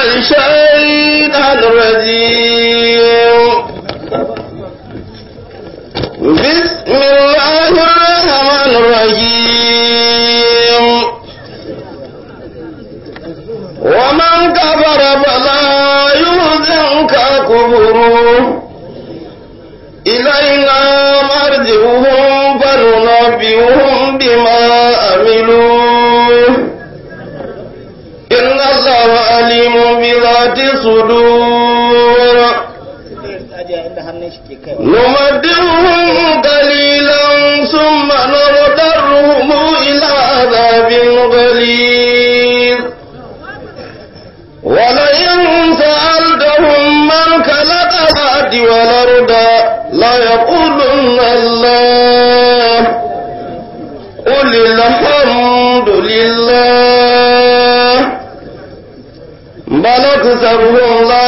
الشيطان الرجيم بسم الله الرحمن الرحيم ومن كفر فلا يحزنك كفره إلينا مرجعهم فننبئهم بما عملوا إن الله عليم بذات الصدور نمدهم قليلا ثم نضطرهم إلى عذاب غليظ ولئن سألتهم من خلق الأرض والأرض لا يقولن الله قل الحمد لله بل أكثرهم لا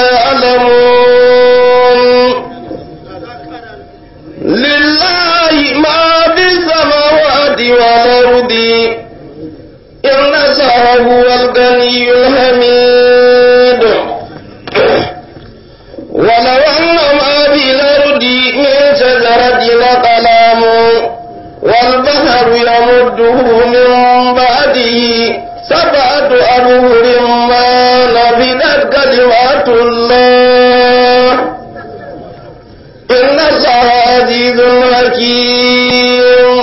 يعلمون لله ما في السماوات والأرض إن الله هو الغني الحميد ولو أن ما في الأرض من شجرة أقلام والبحر يمده من بعده سبعة أبهر ما نفدت كلمات الله إن الله عزيز حكيم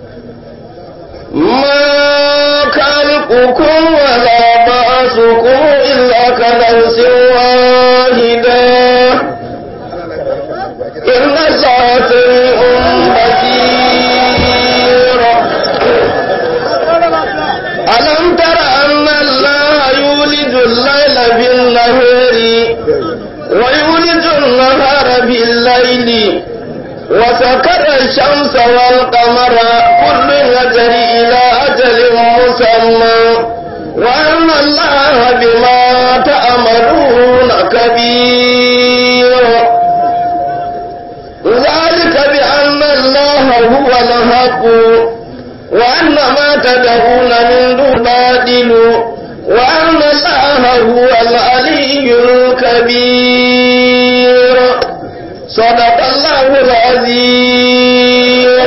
ما خلقكم ولا بعثكم إلا كنفس واحدة إن الله سميع بصير ألم تر أن الله يولد الليل في النهار ويولد النهار في الليل وسكر الشمس والقمر كل يجري إلى أجل مسمى وأن الله بما تعملون كبير ذلك بأن الله هو الحق وأن ما تدعون من دون باطل وأن الله هو العلي الكبير صدق الله العظيم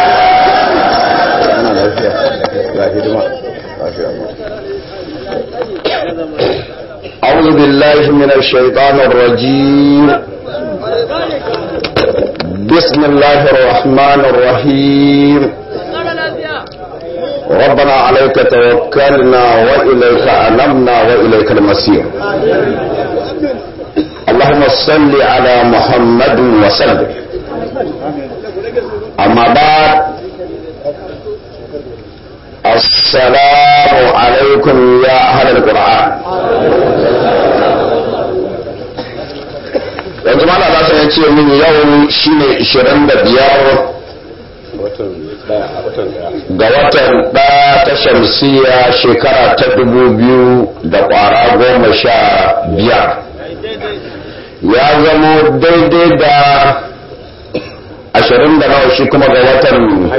أعوذ بالله من الشيطان الرجيم بسم الله الرحمن الرحيم ربنا عليك توكلنا وإليك أنبنا وإليك المصير اللهم صل على محمد وسلم أما بعد السلام عليكم يا أهل القرآن yanzu ma za su ce min yau shine 25 ga watan ɗaya ta shamsiya shekara ta dubu biyu da ƙwara goma sha biyar ya zamo daidai da ashirin da nawa shi kuma ga watan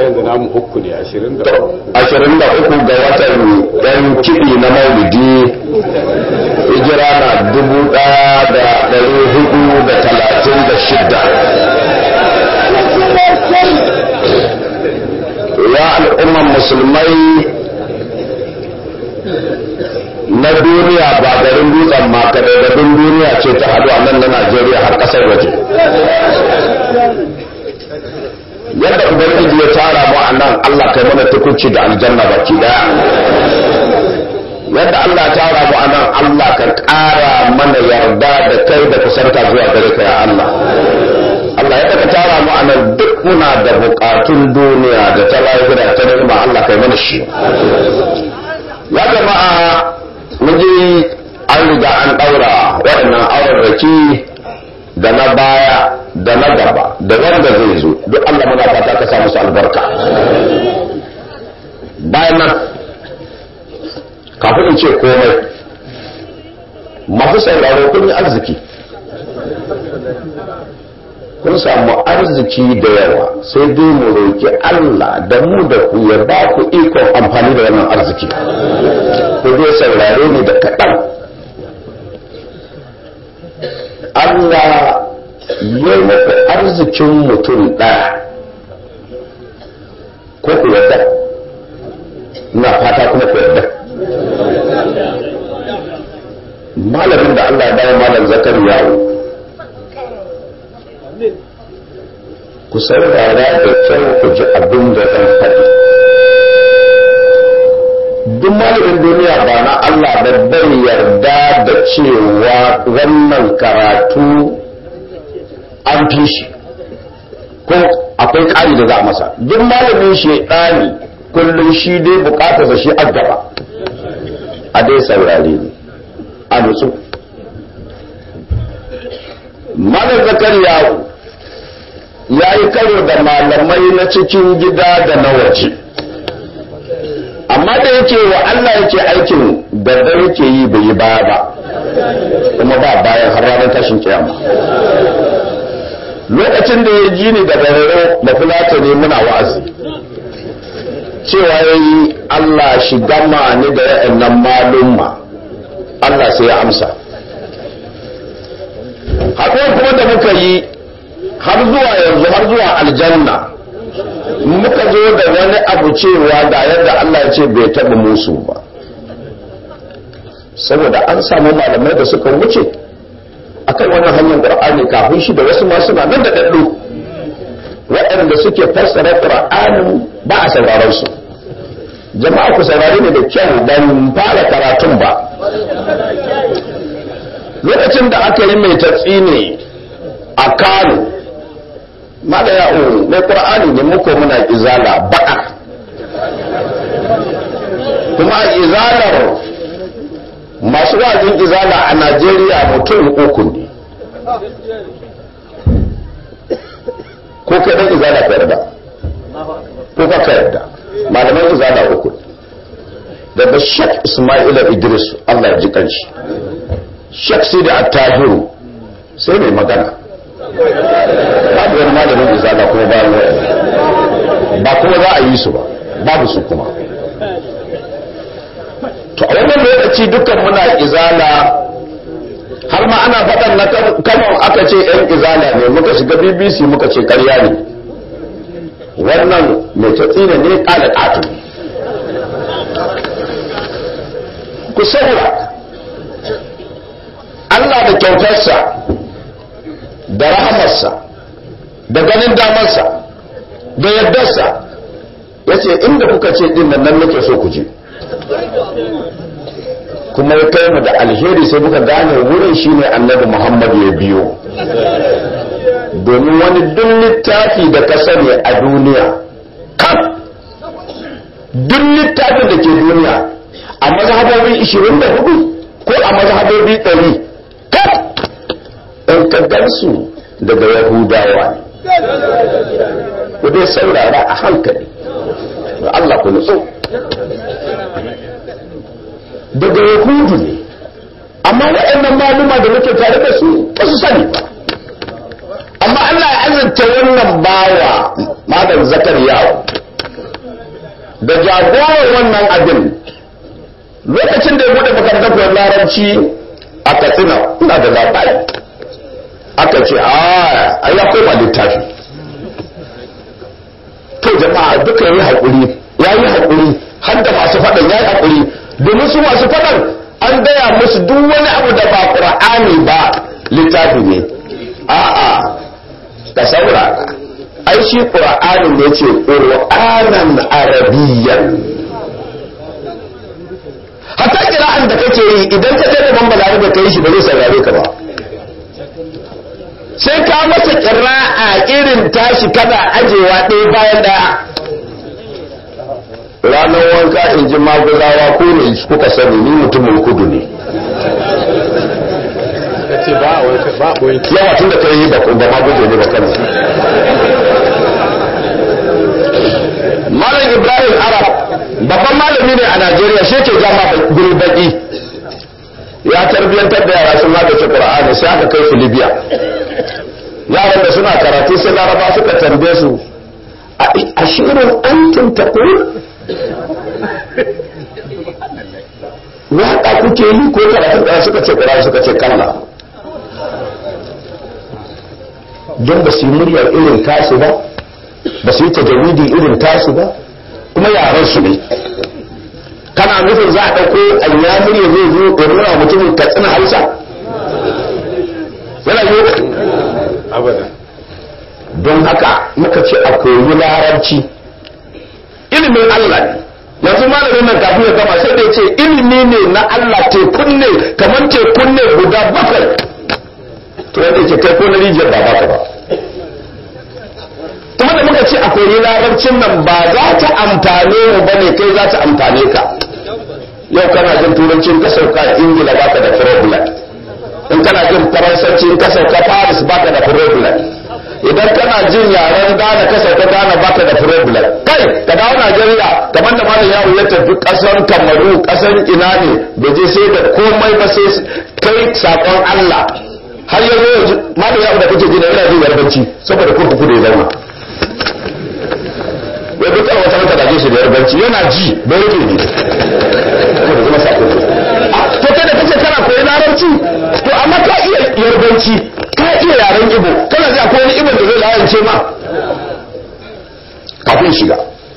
ashirin da uku ga watan yan kiɗi na maulidi hijira na dubu ɗaya da ɗari hudu da talatin da shidda ya al'umman musulmai na duniya ba garin dutsen makare da duniya ce ta haɗu a nan na najeriya har ƙasar waje yadda ubangiji ya tara mu a nan allah kai mana tukunci da aljanna baki daya yadda allah tara mu a nan allah ka ƙara mana yarda da kai da kusanta zuwa gare ka ya allah Allah ya ka tara mu anan duk muna da bukatun duniya da ta lahira ta nima Allah kai mana shi ya jama'a mun ji an riga an daura waɗannan aurarraki da na baya da na gaba da wanda zai zo duk Allah muna fata ka sa musu albarka bayan nan kafin in ce komai masu sauraro kun yi arziki kun samu arziki da yawa sai dai mu roki Allah da mu da ku ya ba ku ikon amfani da wannan arziki ku dai saurare ni da kaɗan ya yi muku arzikin mutum ɗaya ko ku yadda ina fata kuma ku yadda malamin da Allah ya bawa malam zakar yawo ku saurara da kyau ku ji abin da zan faɗi duk malamin duniya ba na Allah da bai yarda da cewa wannan karatu an fi shi ko akwai ƙari da za a masa duk malamin shaidani kullum shi dai bukatarsa shi a gaba a dai saurare ne a nutsu malar zakariya ya yi karo da malamai na cikin gida da na waje amma da yake wa Allah yake aikin da da yake yi bai yi baya ba kuma ba bayan har ranar tashin kiyama lokacin da ya ji ni da bararo mafulata ne muna wa'azi cewa ya yi Allah shi gama ni da ya'annan malumma Allah sai ya amsa haɗuwar kuma da muka yi har zuwa yanzu har zuwa aljanna muka zo da wani abu cewa da yadda Allah ya ce bai taɓa musu ba saboda an samu malamai da suka wuce akan wannan hanyar qur'ani kafin shi da wasu ma suna nan da daddu waɗanda suke fassara qur'anin ba a sauraron su jama'a ku saurare ne da kyau ban fara karatun ba lokacin da aka yi mai tatsi ne a Kano malaya o mai qur'ani ne muko muna izala ba'a kuma izalar masu wazin izala a najeriya mutum uku ne ko kai dan izala ka yarda ko ka yarda malaman izala uku daga shek ismaila idris allah ya ji kanshi shek sidi attahiru sai mai magana babu wani malamin izala kuma ba ba kuma za a yi su ba babu su kuma to a wannan lokaci dukkan muna izala har ma ana faɗan na kano aka ce yan izala ne muka shiga bbc muka ce karya ne wannan mai tatsina ne ƙala ƙato ku saura allah da kyautarsa da rahamarsa da ganin damarsa da yardarsa ya ce inda kuka ce ɗin nan nake so ku je kuma ya kai mu da alheri sai muka gane wurin shine annabi Muhammad ya biyo domin wani duk littafi da ka sani a duniya kan duk littafin da ke duniya a mazhabobi 24 ko a mazhabobi 100 kan in ka gansu daga yahudawa ne ku dai saurara a hankali Allah ku nutsu daga yahudu ne amma waɗannan maluma da muke tare da su ba su sani ba amma Allah ya azurta wannan bawa malam zakariyawo da jagorar wannan abin lokacin da ya bude makarantar larabci a katsina ina da labari aka ce a ya koma littafi to jama'a duka yi haƙuri ya yi haƙuri har da masu faɗin ya yi haƙuri domin su masu faɗan an gaya musu duk wani abu da ba ƙur'ani ba littafi ne a'a ka saurara ai shi ƙur'ani ne ce ƙur'anan arabiyyan hatta kira'an da kake yi idan ka kai ban balare da kai shi ba zai saurare ka ba sai ka masa kira'a irin tashi kana ajewa ɗaya bayan ɗaya ranar wanka in ji maguzawa ko ne kuka sani ni mutumin kudu ne yawa tun da kai yi ba maguje ne ba kan malam ibrahim arab babban malami ne a najeriya shi ke jama gulbaki ya tarbiyyantar da yara sun hada ce qur'ani sai aka kai su libya yaran da suna karatu sai laraba suka tambaye su a shirin antum taqul waƙa kuke yi ko karatu ɗaya suka ce ƙura suka ce kalla don ba su yi muryar irin tasu ba ba su yi tajawidi irin tasu ba kuma yaran su ne kana nufin za a ɗauko anyamuri ya zai zo ya nuna mutumin katsina hausa yana yi abada don haka muka ce a koyi larabci ilimin Allah ne yanzu malamin nan kafin ya gama sai da ya ce ilimi ne na Allah tekun ne kamar tekun ne guda bakwai to yadda ce kai ko na rijiyar ba baka ba kuma da muka ce a koyi larabcin nan ba za ta amfane mu ba ne kai za ta amfane ka yau kana jin turancin ka sauka ingila baka da problem in kana jin faransanci in ka sauka paris baka da problem idan kana jin yaren Ghana ka sauka Ghana baka da problem kai ka dawo Najeriya kamar da malam yawo ya tafi kasar Kamaru kasar ina ne bai je sai da komai ba sai kai sakon Allah har yanzu yanzu malam yawo da kake gina yana jin yarbanci saboda kurkuku da ya zauna ya bi kar wata mata dage shi da yarbanci yana ji bai yake ne saboda kuma sakon to kai da kace kana koyi larabci to amma ka iya yarbanci ka iya yaren ibo kana ji akwai wani ibon da zai layance ma kafin shiga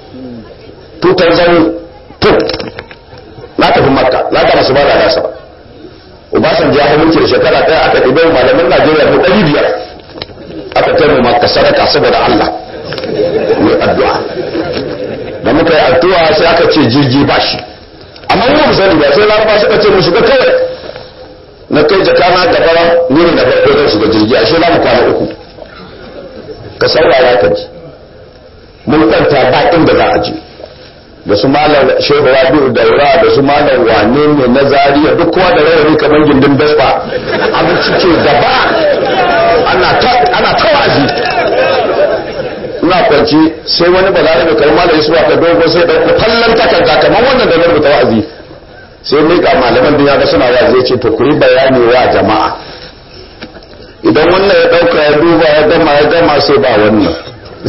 2002 na tafi makka na ta masu bada nasa ba Obasanjo ya mulki da shekara ɗaya aka ɗibe malamin Najeriya mu ɗari biyar aka kai mu makka sadaka saboda Allah mai addu'a da muka yi addu'a sai aka ce jirgi ba shi amma mu sani ba sai laraba suka ce mu shiga kawai na kai jakana gaba ni ne na farko zan shiga jirgi ashe za mu kwana uku ka saurara ka ji mun kwanta ba inda za a je da su malam shehu rabi'u daura da su malam wane ne na zariya duk kowa da rawani kamar gindin dasba abinci ke gaba ana ta ana ta wazi ina kwanci sai wani balarabe kalma da yusuf ka dogo sai dauko fallan takarda kamar wannan da na rubuta wa'azi sai mai ga malaman duniya ga suna wa zai ce to ku yi bayani wa jama'a idan wannan ya dauka ya duba ya gama ya gama sai ba wannan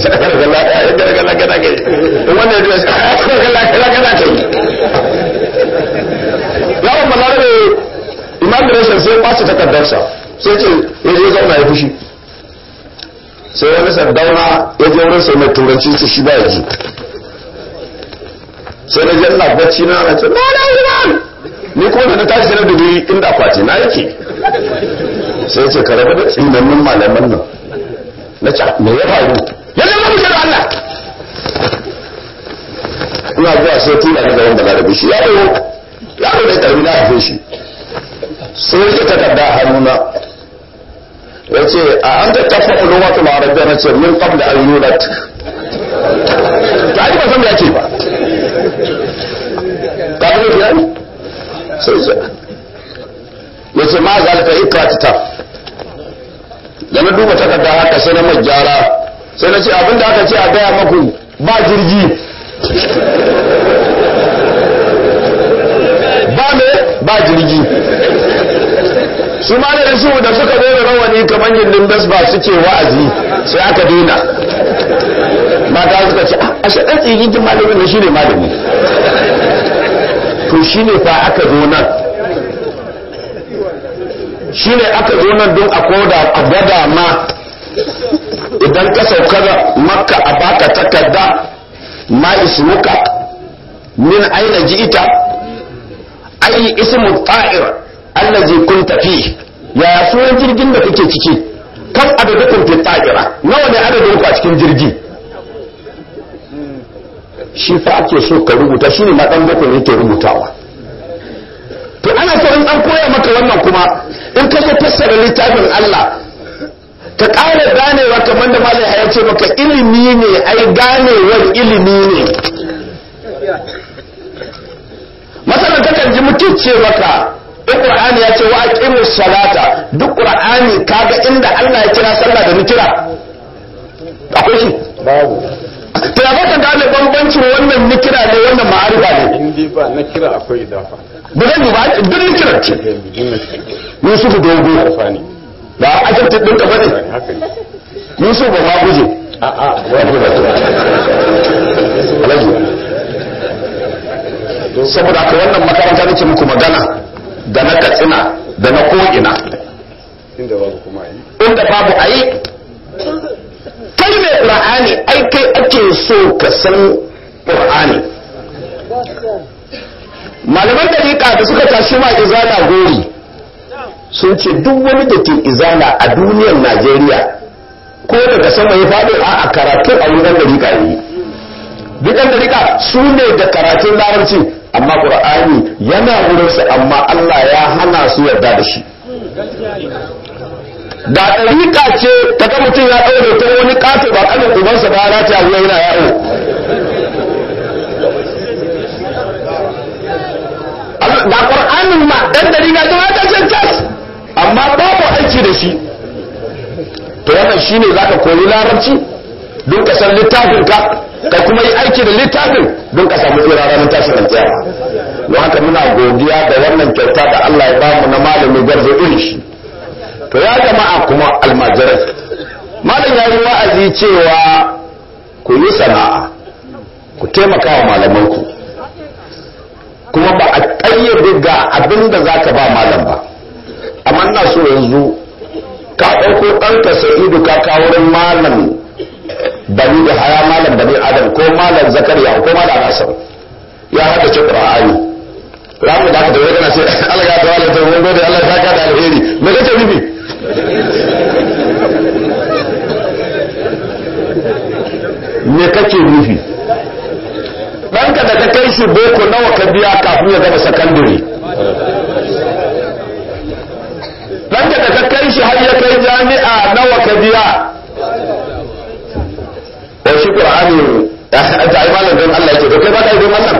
yawon balarabe immigration sai ba su takardarsa sai ce ya je zauna ya fushi sai wani sardauna ya je wurin sai mai turanci ce shi ba ya ji sai na janna bacci na na ce na na iman ni kuma da na tashi na dubi inda akwati na yake sai ce ka rabu da tsinannin malaman nan na ce me ya faru ya zama mu da Allah ina zuwa sai tura ni gaban balarabe shi yaro yaro da karbi na haife shi sai ya takarda a hannuna ya ce a an ta tafa ulumatul arabiyya na ce min qabla an yulat ta ji ba san da yake ba ka ga ya ne sai ya ya ce ma zalika ikrata da na duba takarda haka sai na mai gyara sai na ce abinda aka ce a gaya maku ba jirgi ba me ba jirgi su ma da su da suka zo da rawani kamar gindin bas ba suke wa'azi sai aka daina mata suka ce a shaɗan tsigigin malamin na shi ne malami to shi ne fa aka zo nan shi ne aka zo nan don a koda a gwada ma idan ka sauka da makka a baka takarda ma ismuka min aina ji'ita ayi ismu ta'ir allazi kunta fi ya sunan jirgin da kake ciki kan adadukun fi ta'ira nawa ne adadin ku a cikin jirgi shi fa ake so ka rubuta shine ma dan boko yake rubutawa to ana so in an koya maka wannan kuma in ka zo fassara littafin Allah ka ƙara ganewa kamar da malai ya ce maka ilimi ne ai ganewar ilimi ne masalan kakan ji mutum ce maka duk qur'ani ya ce wa aqimu salata duk qur'ani kaga inda Allah ya kira sallah da nikira akwai shi babu to ya baka gane bambancin wannan nikira ne wannan ma'arifa ne in dai ba na kira akwai idafa ba zan yi ba duk nikira ce Yusuf dogo alfani ba ajabta ɗinka ba ne haka ne Yusuf ba ma guje a a Alhaji saboda haka wannan makaranta nake muku magana da na katsina da na ko'ina inda babu kuma yi inda babu a yi kai mai qur'ani ai kai ake so ka san qur'ani malaman dariƙa da suka tashi ma izala gori sun ce duk wani da ke izala a duniyar najeriya ko daga sama ya faɗo a karatu a wurin dariƙa ne duk ɗan dariƙa su ne da karatun larabci amma ƙur'ani yana wurinsu amma allah ya hana su yarda da shi da ɗariƙa ce ta ga mutum ya ɗaure ta wani ƙato ba ƙanin ubansa ba ya ta wuya yana yawo da ƙur'anin ma ɗan ɗariƙa ta wata cancan amma babu aiki da shi to wannan shine zaka koyi larabci don ka san littafin ka ka kuma yi aiki da littafin don ka samu tsira ranar tashin alƙiyama don haka muna godiya da wannan kyauta da Allah ya bamu na malami garzo irin shi to ya jama'a kuma almajirai malam ya yi wa'azi cewa ku yi sana'a ku taimaka wa malamanku kuma ba a ƙayyade ga abin da za ka ba malam ba amma ina so yanzu ka ɗauko ɗanka sa'idu ka kawo wurin malam bani da haya malam bani adam ko malam zakariya ko malam nasar ya hada ce qur'ani ramu da aka tafi kana ce Allah ya tawala ta mun gode Allah ya saka da alheri me kake nufi me kake nufi ɗanka da ka kai shi boko nawa ka biya kafin ya gama sakandare ɗanka da ka kai shi har ya kai jami'a nawa ka biya ko shi ƙur'ani ta yi malam don Allah yake to kai ba ka yi don Allah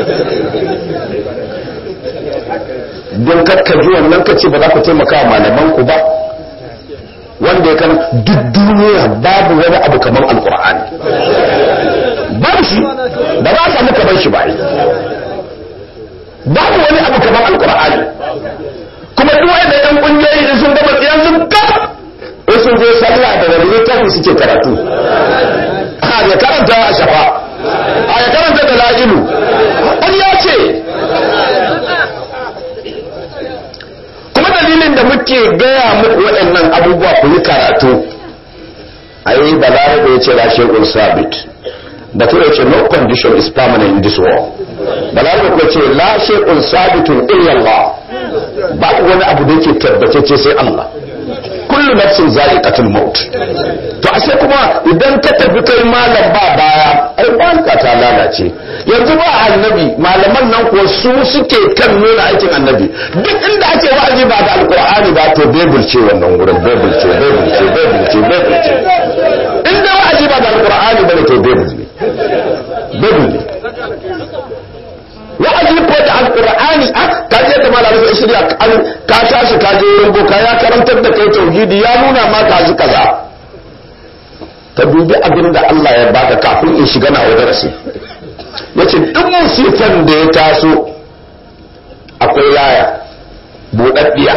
don kakka ji wannan ka ce ba za ku taimaka wa malaman ku ba wanda ya kan duk duniya babu wani abu kamar alƙur'ani babu shi ba za a samu kamar shi ba babu wani abu kamar alƙur'ani kuma duk wanda yan kungiyoyi da sun gaba tsiyan sun gaba wasu zo sallah da wani littafi suke karatu a ya karanta a shafa a ya karanta da la'ilu an ya ce kuma dalilin da muke gaya muku waɗannan abubuwa ku yi karatu a yi balare da ya ce lashe sabit da tura ce no condition is permanent in this world balare da ce lashe sabitun illallah ba wani abu da yake tabbatacce sai Allah kullu nafsin za'iqatul maut to ashe kuma idan ka tafi kai malam ba baya ai banka ta lalace yanzu ba annabi malaman nan ko su suke kan nuna aikin annabi duk inda ake wa'azi ba da alqur'ani ba to bible ce wannan wurin bible ce bible ce bible ce bible ce inda wa'azi ba da alqur'ani ba to bible ne bible ne wa'azi ko da alqur'ani a ka je da malamin sai shirya ka tashi ka je yango ka ya karantar da kai tauhidi ya nuna ma ka ji kaza ka dubi abin da Allah ya baka kafin in shiga na wajen rasu yace duk musifan da ya taso akwai laya budaddiya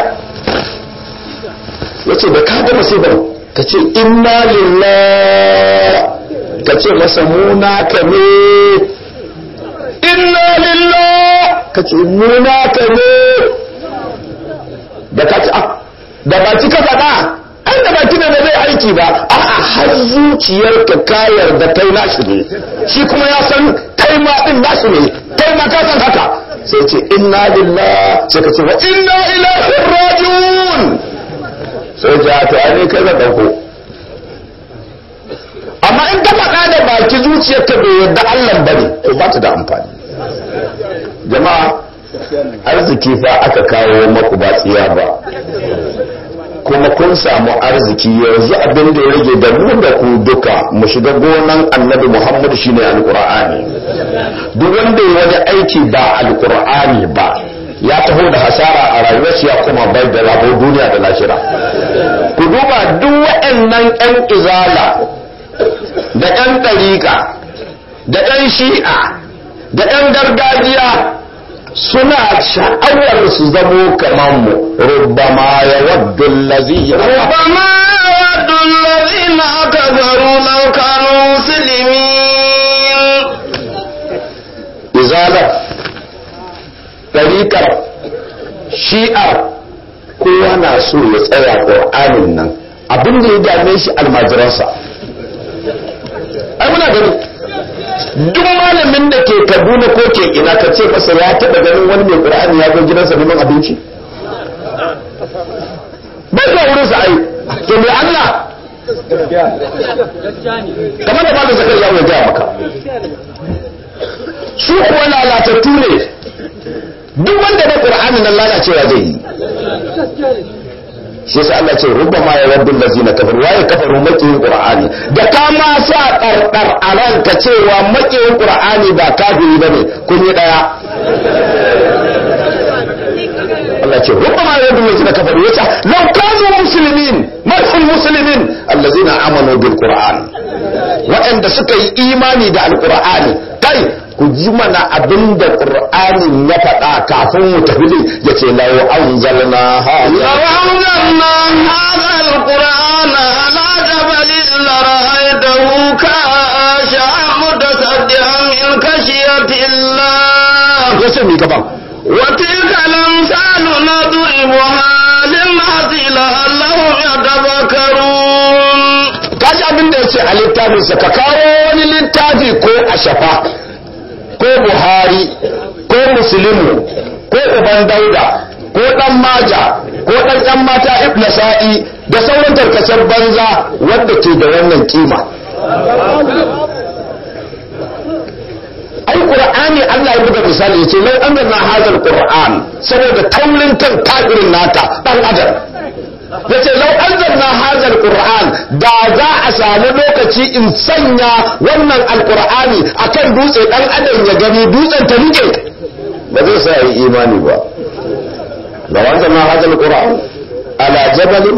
yace da ka ga musibar ka ce inna lillahi ka ce masa muna ka ne inna lillah ka ce muna ka ne da ka ce da ba ci ka faɗa an da baki da zai aiki ba a'a har zuciyarka ka yarda kai nashi ne shi kuma ya san kai ma din nashi ne kai ma ka san haka sai ce inna lillah sai ka ce wa inna ilaihi rajiun sai ce to ai kai zan dauko amma in ka faɗa da baki zuciyarka bai yarda Allah bane to ba ta da amfani jama'a arziki fa aka kawo maku ba tsiya ba kuma kun samu arziki yanzu abin da ya rage da mu da ku duka mu shiga gonan annabi muhammad shine alqur'ani duk wanda ya wani aiki ba alqur'ani ba ya taho da hasara a rayuwarsa ya kuma bai da rabo duniya da lahira ku duba duk waɗannan ƴan izala da ƴan ɗariƙa da ƴan shi'a da ƴan gargajiya suna sha'awar su zamo kamar mu rubbama ya waddu allazi ربما يود الذين كفروا لو كانوا مسلمين izalar ɗariƙar shi'ar kowa na so ya tsaya ƙur'anin nan abin da ya dame shi almajiransa ai muna gani duk malamin da ke kaduna ko ke ina ka ce masa ya taɓa ganin wani mai ƙur'ani ya zo gidansa neman abinci bai zuwa wurin sa ai to mai Allah kamar da malam zakar ya gaya maka su kuwa lalatattu ne duk wanda da ƙur'ani nan lalacewa zai yi shi yasa Allah ce rubbama ya waddu allazina kafaru waye kafaru makiyin qur'ani da ka ma sa ɗarɗar a ranka cewa makiyin qur'ani ba kafiri bane kun yi daya Allah ce rubbama ya waddu allazina kafaru yace law kanu muslimin marhum muslimin allazina amanu bil qur'an waɗanda suka yi imani da alqur'ani kai ku ji mana abin da ƙur'anin ya faɗa kafin mu tafi ne ya ce lau an zalna لو أنزلنا هذا القرآن على جبل لرأيته كاشعا متصدعا من خشية الله ya ce mai gaban وتلك الأمثال نضربها للناس لعلهم يتفكرون kaji abin da ya ce a littafinsa ka kawo wani littafi ko a shafa ko buhari ko muslimu ko uban dauda ko dan maja ko dan yan mata ibn sa'i da sauran tarkacen banza wanda ke da wannan kima ai qur'ani Allah ya buga misali yace lau anzalna hadal qur'an saboda taurin kan kafirin naka dan adam yace lau anzalna hadal qur'an da za a samu lokaci in sanya wannan alqur'ani akan dutse dan adam ya gani dutsen ta rike ba zai sa yi imani ba lau anzalna hadal qur'an ala jabalin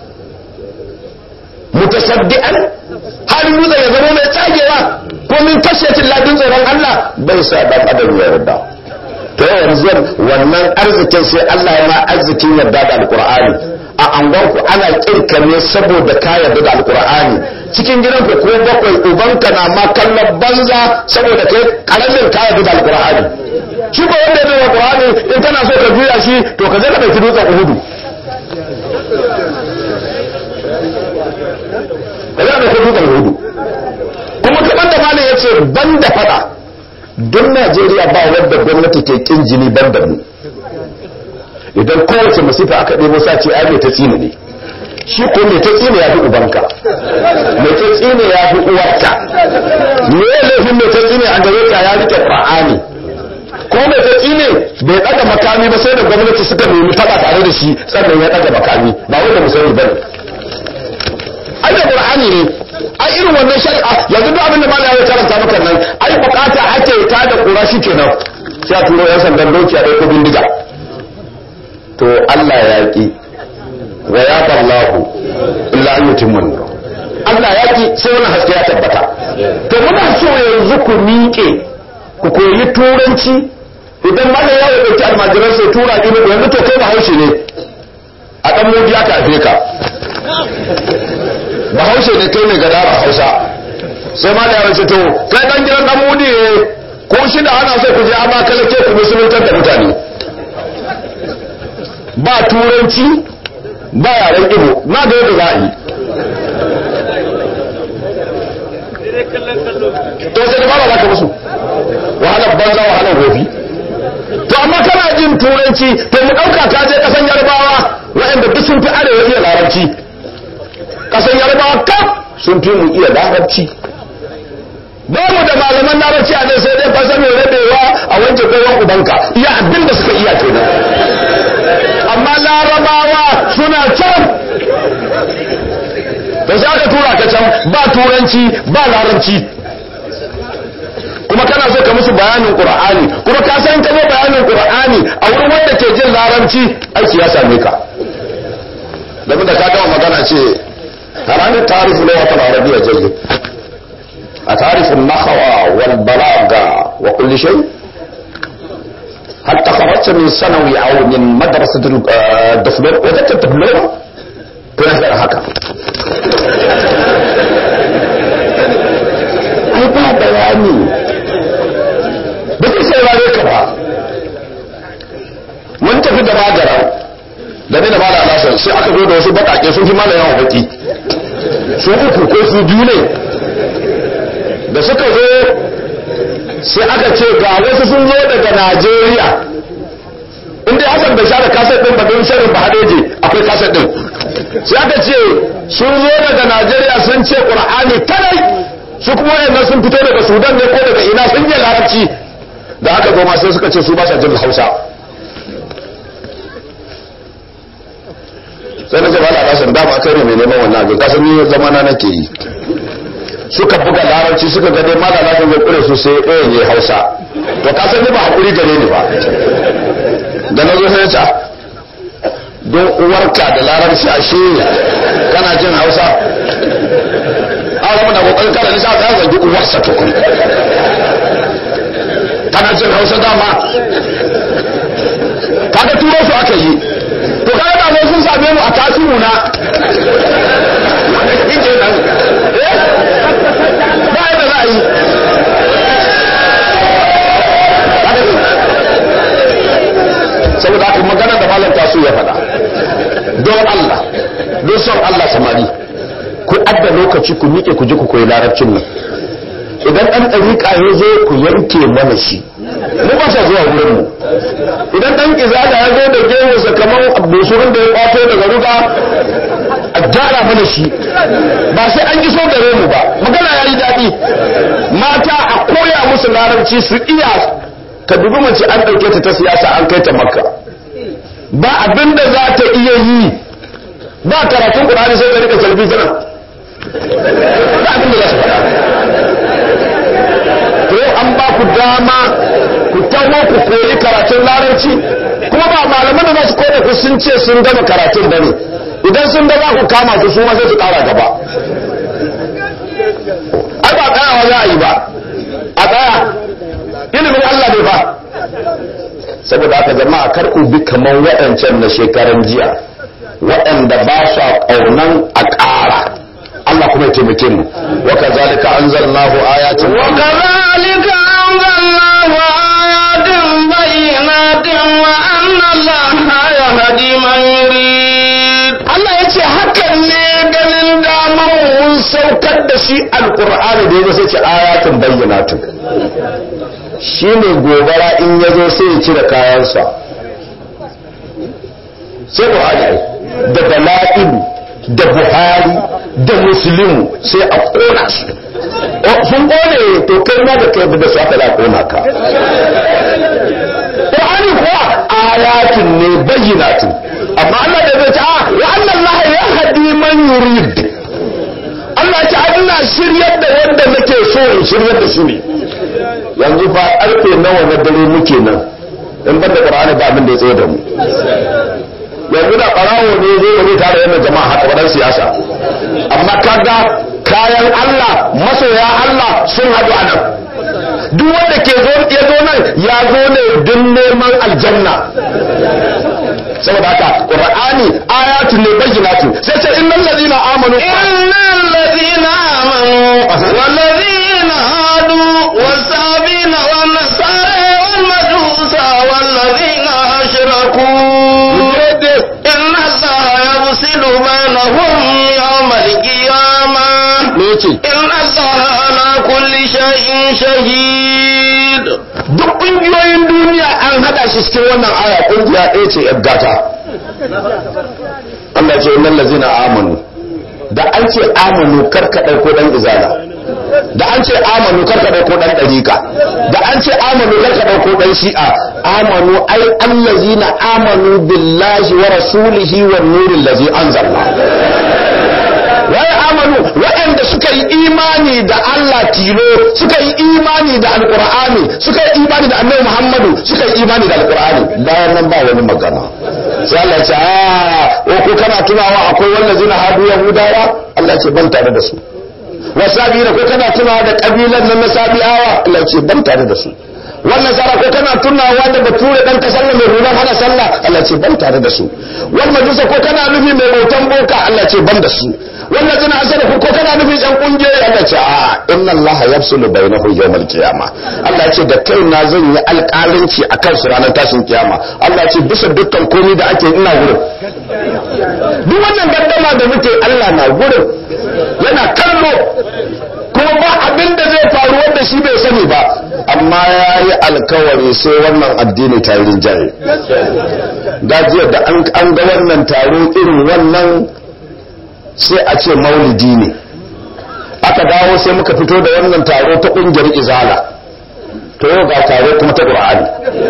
mutasaddian har dutsen ya zama mai tsagewa ko min kashetin ladin tsoron Allah bai sa dan adam ya yarda to yanzu wannan arzikin sai Allah ya ma arzikin yarda da alqur'ani a angonku ana kirka ne saboda ka yarda da alqur'ani cikin gidanku ko bakwai ubanka na ma kallon banza saboda kai karamin ka yarda da alqur'ani shi ko wanda ya da alqur'ani in kana so ka juya shi to ka je ka dauki dutsen uhudu ka je ka dauki dutsen uhudu kuma kamar da malam ya ce ban da fada don najeriya ba wadda gwamnati ke kin jini ban da mu idan kowace masifa aka ɗebo sace ai mai ta tsine ne shi ko mai ta tsine ya fi ubanka mai ta tsine ya fi uwarka me ya laifin mai ta tsine a gare ka ya rike qur'ani ko mai ta tsine bai ɗaga makami ba sai da gwamnati suka nemi faɗa tare da shi sannan ya ɗaga makami ba wanda mu sani bane ai da qur'ani ne ai irin wannan shari'a yanzu duk abin da mallam ya karanta maka nan ai bukata ake ta da kura kenan sai a turo yan sandan doki a ɗauko bindiga to Allah ya ki wa ya ballahu illa an yutimma nuru Allah ya ki sai wani haske ya tabbata to muna so yanzu ku miƙe ku koyi turanci idan mallam ya ɗauki almajiran sai tura ki yanzu to kai ba haushe ne a ɗan mudi aka haife ka bahaushe ne kai mai gada ba hausa sai ma da yawanci to kai dan gidan dan mudi ne ko shida ana so ku je amma kalake ku musuluntar da mutane ba turanci ba yaren ibo na da yadda za a yi to sai da ba za ka musu wahalar banza wahalar gofi to amma kana jin turanci to mu ɗauka ka je ƙasan yarbawa waɗanda duk sun fi arewa iya larabci kasan yarbawa kaf sun fi mu iya larabci ba mu da malaman larabci a nan sai dai fasa mai rabewa a wanke kowan ubanka iya abin da suka iya kenan amma larabawa suna can da za ka tura ka can ba turanci ba larabci kuma kana so ka musu bayanin qur'ani kuma ka san ka zo bayanin qur'ani a wurin wanda ke jin larabci aiki ya same ka da da ka gama magana ce هل تعرف لغة العربية جيد أتعرف النحو والبلاغة وكل شيء هل تخرجت من ثانوي أو من مدرسة الدبلوم وجدت الدبلوم تنهي هكا ai ba bayani ba zai saurare ka ba mun tafi da magara da ne da mala alasan sai aka zo da wasu bakake sun fi mala yawan baki su uku ko su biyu ne da suka zo sai aka ce ga wasu sun zo daga najeriya inda hasan bai share kaset din ba don sharin ba hadeje akwai kaset din sai aka ce sun zo daga najeriya sun ce qur'ani kadai su kuma wayannan sun fito daga sudan ne ko daga ina sun yi larabci da aka zo ma sai suka ce su ba sa jin hausa sai na ce ba na kasan dama kai ne mai neman wannan abin kasan ni zamana nake yi suka buga larabci suka ga dai malala kan zai kure su sai ɗaya ne hausa to kasan ni ba hakuri gare ni ba da na zo sai ta don uwarka da larabci a shi kana jin hausa a zama da kokarin kada nisa ta zagi uwarsa tukun kana jin hausa dama kaga turo su aka yi to kaga da sun same mu a tasiru na ba yadda za a yi saboda haka magana da malam tasu ya faɗa don Allah don son Allah samari ku adda lokaci ku miƙe ku ji ku koyi larabcin nan idan ɗan ɗariƙa ya zo ku yanke mana shi mu ba sa zuwa wurin mu idan ɗan izala ya zo da gemunsa kamar busurin da ya kwato daga ruga a gyara mana shi ba sai an iso gare mu ba magana ya yi daɗi mata a koya musu larabci su iya ka dubi mace an ɗauke ta ta siyasa an kai ta makka ba abin da za ta iya yi ba karatun ƙur'ani sai ta rika talbi tana ba abin da za su faɗa to an ba ku dama ku taho ku koyi karatun larabci kuma ba malaman da za su koya ku sun ce sun gama karatun bane idan sun ga za ku kama su su ma sai su ƙara gaba ai ba tsayawa za a yi ba a tsaya ilimin Allah ne fa saboda haka jama'a kar ku bi kamar waɗancan na shekaran jiya waɗanda ba su ƙaunan a ƙara Allah kuma ya taimake mu wa kazalika anzalnahu ayatin wa وكذلك أنزلناه آيات بينات وأن الله يهدي من يريد Allah ya ce hakan ne ganin damar mun saukar da shi alkur'ani da ya sai ce ayatin bayyanatun shi ne gobara in ya zo sai ya cire kayansa sai buhari da dala'ilu da buhari da muslimu sai a kona su sun kone to kai ma da kai da su aka da kona ka Qur'ani kuwa ayatin ne bayyinatun amma Allah da zai ce a wa anna Allah ya hadi man yurid Allah ya ce ina shiryar da wanda nake so in shiryar da shi ne yanzu fa karfe nawa na dare muke nan in banda Qur'ani ba abin da ya tsaye da mu yanzu da barawo ne zai wani tare yana jama'a haka wadan siyasa amma kaga kayan Allah masoya Allah sun haɗu a nan duk wanda ke zo ya zo nan ya zo ne don neman aljanna saboda haka qur'ani ayatu ne bayyinatu sai ce innal ladina amanu إن الذين آمنوا والذين هادوا والسابين والنصارى والمجوس والذين أشركوا إن الله يفصل بينهم يوم القيامة me yace إن الله على كل شيء شهيد duk kungiyoyin duniya an hada shi cikin wannan aya kungiya ɗaya ce yar gata Allah ce innal ladzina amanu da an ce amanu karka dauko dan izala da an ce amanu karka dauko dan dariqa da an ce amanu karka dauko dan shi'a amanu ai allazina amanu billahi wa rasulihi wan nuril ladzi anzalna wai amanu waɗanda suka yi imani da Allah tilo suka yi imani da alkur'ani suka yi imani da annabi Muhammadu suka yi imani da alkur'ani bayan nan ba wani magana sai Allah ya ce a ko kana tunawa akwai wallazina hadu yahudawa Allah ya ce ban tare da su wasabiina ko kana tunawa da kabilan nan na sabi'awa Allah ya ce ban tare da su wannan sara ko kana tunawa da bature dan ka sallah mai ruwan hana sallah Allah ce ban tare da su wal majusa ko kana nufi mai bautan boka Allah ce ban da su wannan tana asara ko kana nufi yan kungiyoyi Allah ce a inna Allah yafsulu bainahu yawmal qiyama Allah ce da kai na zan yi alƙalanci akan su ranar tashin kiyama Allah ce bisa dukkan komai da ake ina gurin duk wannan gaddama da muke Allah na gurin yana kallo kuma ba abin da zai faru wanda shi bai sani ba amma ya yi alkawari sai wannan addini ta yi rinjaye gajiyar da an ga wannan taro irin wannan sai a ce maulidi ne aka dawo sai muka fito da wannan taro ta ƙungiyar izala to yau ga taro kuma ta ƙur'ani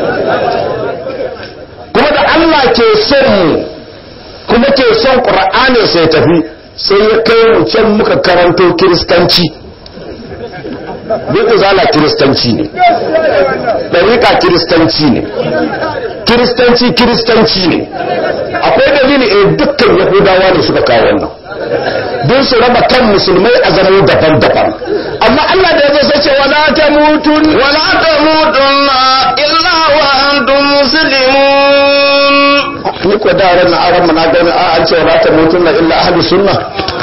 kuma da Allah ke son mu kuma ke son ƙur'ani sai tafi sai ya kai mu can muka karanto kiristanci duk izala kiristanci ne ɗariƙa kiristanci ne kiristanci kiristanci ne akwai dalili eh dukkan yahudawa ne suka kawo wannan don su raba kan musulmai a zama daban-daban amma Allah da ya zo sai ce wala ta mutun wala ta mutun illa wa antum muslimun ni ko da ran aran na gani a an ce wala ta mutun illa ahli sunna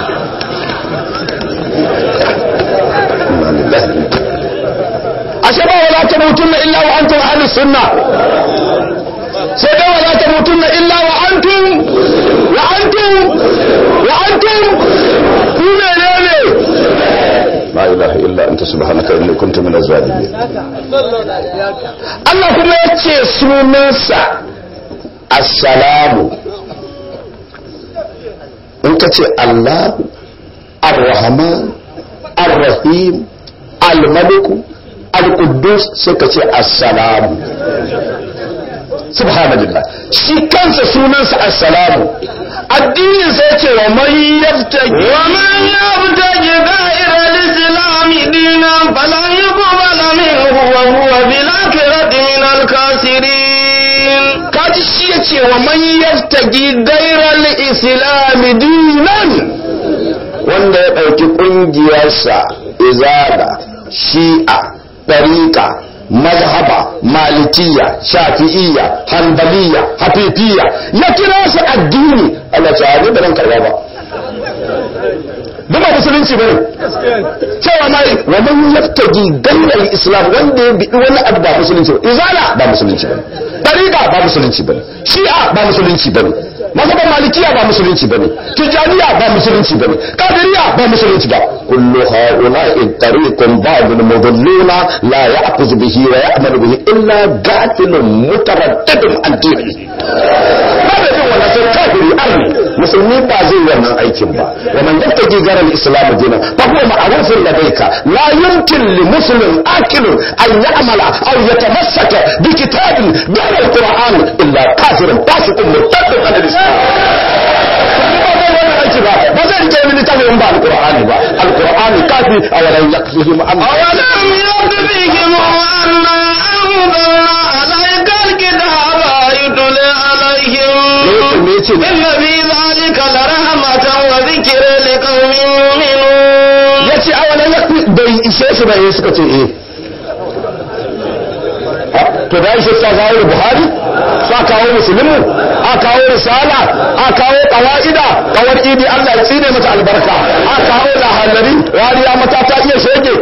ashe ba wala ta mutun illa wa antum ahli sunna sai dai wala ta mutun illa wa antum wa antum wa antum ku menene la ilaha illa anta subhanaka inni kuntu minaz zalimin Allah kuma yace sunansa assalamu in ka ce Allah ar-rahman ar-rahim al-malik al-quddus sai ka ce assalamu subhanallah shi kansa sunansa assalamu addinin sai ce wa man yabtaji wa man yabtaji ghayra al-islam dinan falan yuqbala minhu wa huwa bil akhirati min al-khasirin kaji shi yace wa man yabtaji ghayra al-islam dinan wanda ya dauki kungiyarsa izala shi'a tariqa mazhaba malikiya shafi'iyya hanbaliya hafifiyya ya kira su addini Allah ce abin da nan karba ba duk ba musulunci bane cewa mai wa man yaftagi gairar islam wanda ya bidi wani abu ba musulunci ba izala ba musulunci bane tariqa ba musulunci bane shi'a ba musulunci bane mazhaban malikiya ba musulunci bane tijaniya ba musulunci bane kadiriya ba musulunci ba kullu haula'i tariqun ba'dul mudalluna la ya'khudhu bihi wa ya'malu bihi illa qatilun mutaraddidun an dinihi ba da jin wannan sai kafiri arni musulmi ba zai wannan aikin ba wa man yattaji garal islam dinan fa huwa ma'rufun ladayka la yumkin li muslim akilun an ya'mala aw yatamassaka bi kitabin ghayra al-qur'an illa kafirun fasiqun murtadun an al-islam ba zai rike mini tafi in ba alkur'ani ba alkur'ani kafi a walan yakfihim an awalam yakfihim anna anzalna alayka alkitaba yutla alaihim me yace inna fi dhalika la rahmatan wa dhikra liqaumin yu'minun yace awalan yakfi bai ishe su ba eh suka ce eh to da ishe sa kawo buhari sa kawo musulmi a kawo risala a kawo qawaida kawar idi Allah ya tsine mata albarka a kawo lahallari wariya mata ta iya shege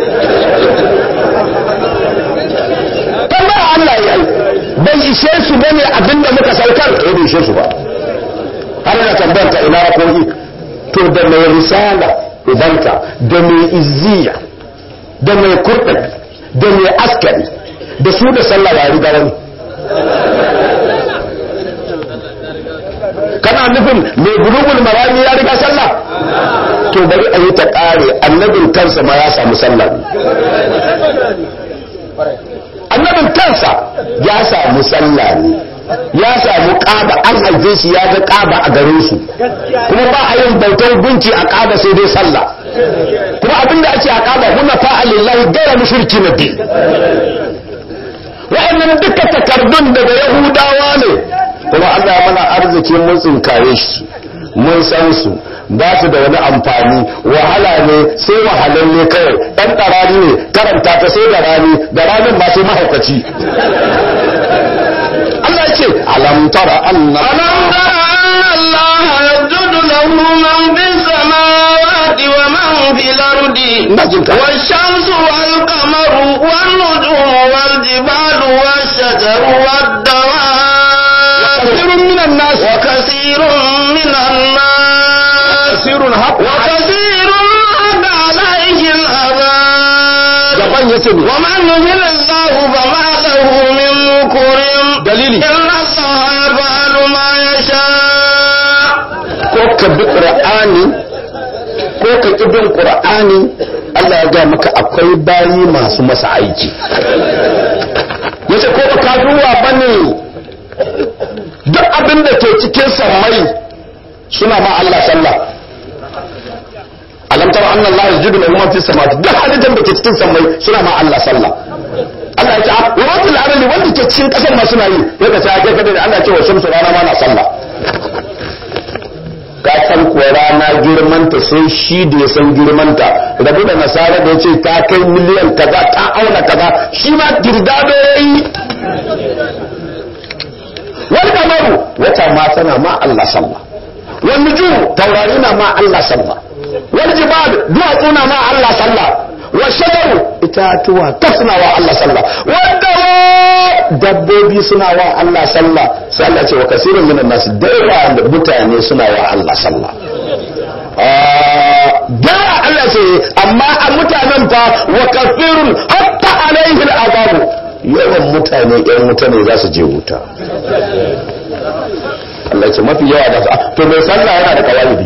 tambaya Allah ya yi bai ishe su bane abinda muka saukar eh bai ishe su ba har da tambayar ta ina rako'i to da mai risala ubanka da mai izziya da mai kurɗabi da mai askari da su da sallah ya riga wani kana nufin mai bulugul marami ya riga sallah to bari a yi ta ƙare annabin kansa ma ya samu sallah annabin kansa ya samu sallah ne ya samu ƙaba an haife shi ya ga ƙaba a garin su kuma ba a yin bautar gunki a ƙaba sai dai sallah kuma abinda ake a ƙaba muna fa'alillahi gaira mushriki na din wa'annan duka takardun daga yahudawa ne kuma Allah ya mana arziki mun tsinkaye shi mun san su ba su da wani amfani wahala ne sai wahalalle kawai ɗan ɗarani ne karanta ta sai da rani da ranin ma sai mahaukaci Allah ya ce alam tara anna ألم تر أن الله يسجد له من في السماوات ومن في الأرض ina jin ka والشمس والقمر والنجوم والجبال والشجر والدواب kasirun minan nas وكثير من الناس kasirun haqqa وكثير حق عليه العذاب gaban yace ne ومن يهن الله فما له من مكرم dalili إن الله يفعل ما يشاء ko ka bi qur'ani ko ka ki bin qur'ani Allah ya ga maka akwai bayi masu masa aiki yace ko ka duwa bane duk abin da ke cikin sammai suna ma Allah sallah alam tara anna Allah yasjudu lahu ma fi samawati duk halittar da ke cikin sammai suna ma Allah sallah Allah ya ce a wa rabbil alamin wanda ke cikin kasar ma suna yi ya ka sai ka da Allah ya ce wa shamsu rana ma na sallah ka san kuwa rana girmanta sai shi da ya san girmanta rabu da nasara da ya ce ta kai miliyan kaza ta auna kaza shi ma girdado ya yi wani kamaru wata ma tana ma Allah sallah wani nujumu taurari na ma Allah sallah wani jibal duwatsu na ma Allah sallah wa shajaru itatuwa ta suna wa Allah sallah wadda dabbobi suna wa Allah sallah sai Allah ce wa kasirun minan nas da yawa da mutane suna wa Allah sallah da Allah ce amma a mutanen fa wa kafirun hatta alaihi al'azabu yawan mutane yan mutane za su je wuta Allah ce mafi yawa da su to mai sallah yana da kawalibi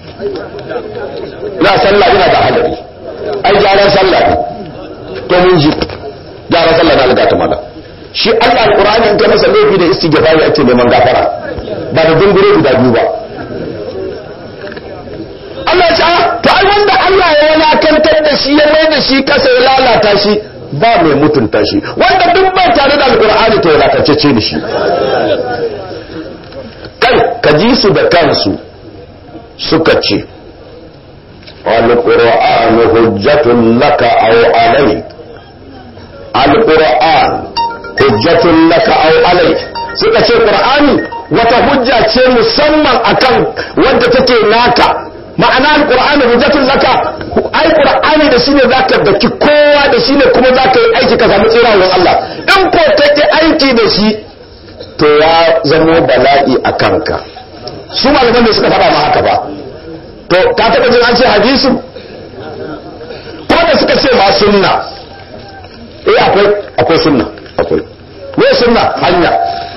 na sallah yana da halari ai gyaran sallah ne to mun ji gyaran sallah na alga ta mala shi Allah alqur'ani in ka masa laifi da istighfari ake neman gafara ba da dungure guda biyu ba Allah ya ce ah, to ai wanda Allah ya walakantar da shi ya mai da shi kasa ya lalata shi ba mai mutunta shi wanda duk bai tare da alqur'ani to walakacece ne shi kai ka ji su da kansu suka ce القرآن حجة لك أو عليك القرآن حجة لك أو عليك suka ce Qur'ani wata hujja ce musamman akan wanda take naka ma'ana alqur'ani hujjatun laka ai qur'ani da shine zaka daki kowa da shine kuma zaka yi aiki ka samu tsira wurin Allah in ko kake aiki da shi to ya zamo bala'i a kanka su malaman da suka faɗa ma haka ba to ka taɓa jin an ce hadisu ko da suka ce ma sunna eh akwai akwai sunna akwai me sunna hanya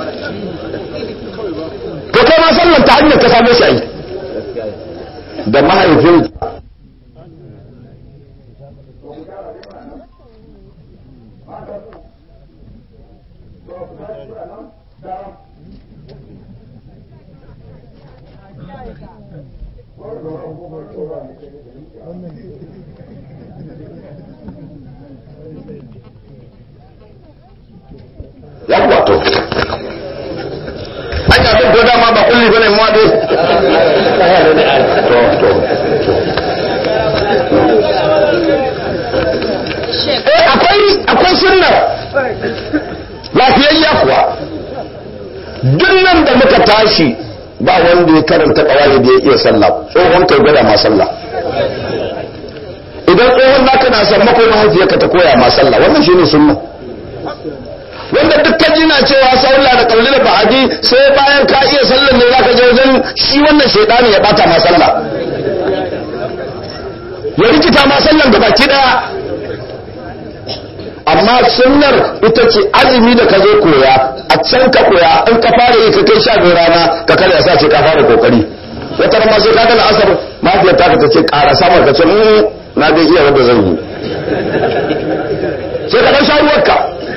to kai ma sallan ta hanyar ka same shi ai da mahaifin yawwa to an abin ko dama ba kulli bane mu dai to to eh akwai akwai sunna lafiyayya kuwa duk nan da muka tashi ba wanda ya karanta kawai da ya iya sallah tsohon kai gwada ma sallah idan tsohon naka na sammako mahaifiyarka ta koya ma sallah wannan shine sunna wanda dukkan jina cewa sallah da kauli da ba'adi sai bayan ka iya sallar ne zaka je wajen shi wannan shaidani ya bata ma sallah ya rikita ma sallar da baki daya amma sunnar ita ce azumi da ka zo koya a can ka koya in ka fara yi ka kai sha biyu rana ka kada ya sa ce ka fara kokari wata ma sai ka ga asar mafiyar ta ta ce ƙara samar ka ce "Mm, na dai iya wanda zan yi sai ka dan sha ruwarka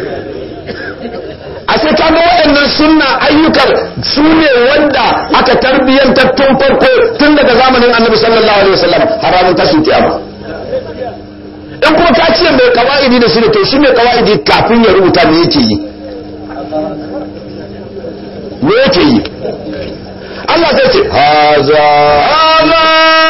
a sai ka ga waɗannan sunna ayyukan su ne wanda aka tarbiyyantar tun farko tun daga zamanin annabi sallallahu alaihi wasallam har ranar tashin kiyama in kuma ka ce mai kawa'idi da shi ne to shi mai kawa'idi kafin ya rubuta me yake yi me yake yi Allah zai ce haza هذا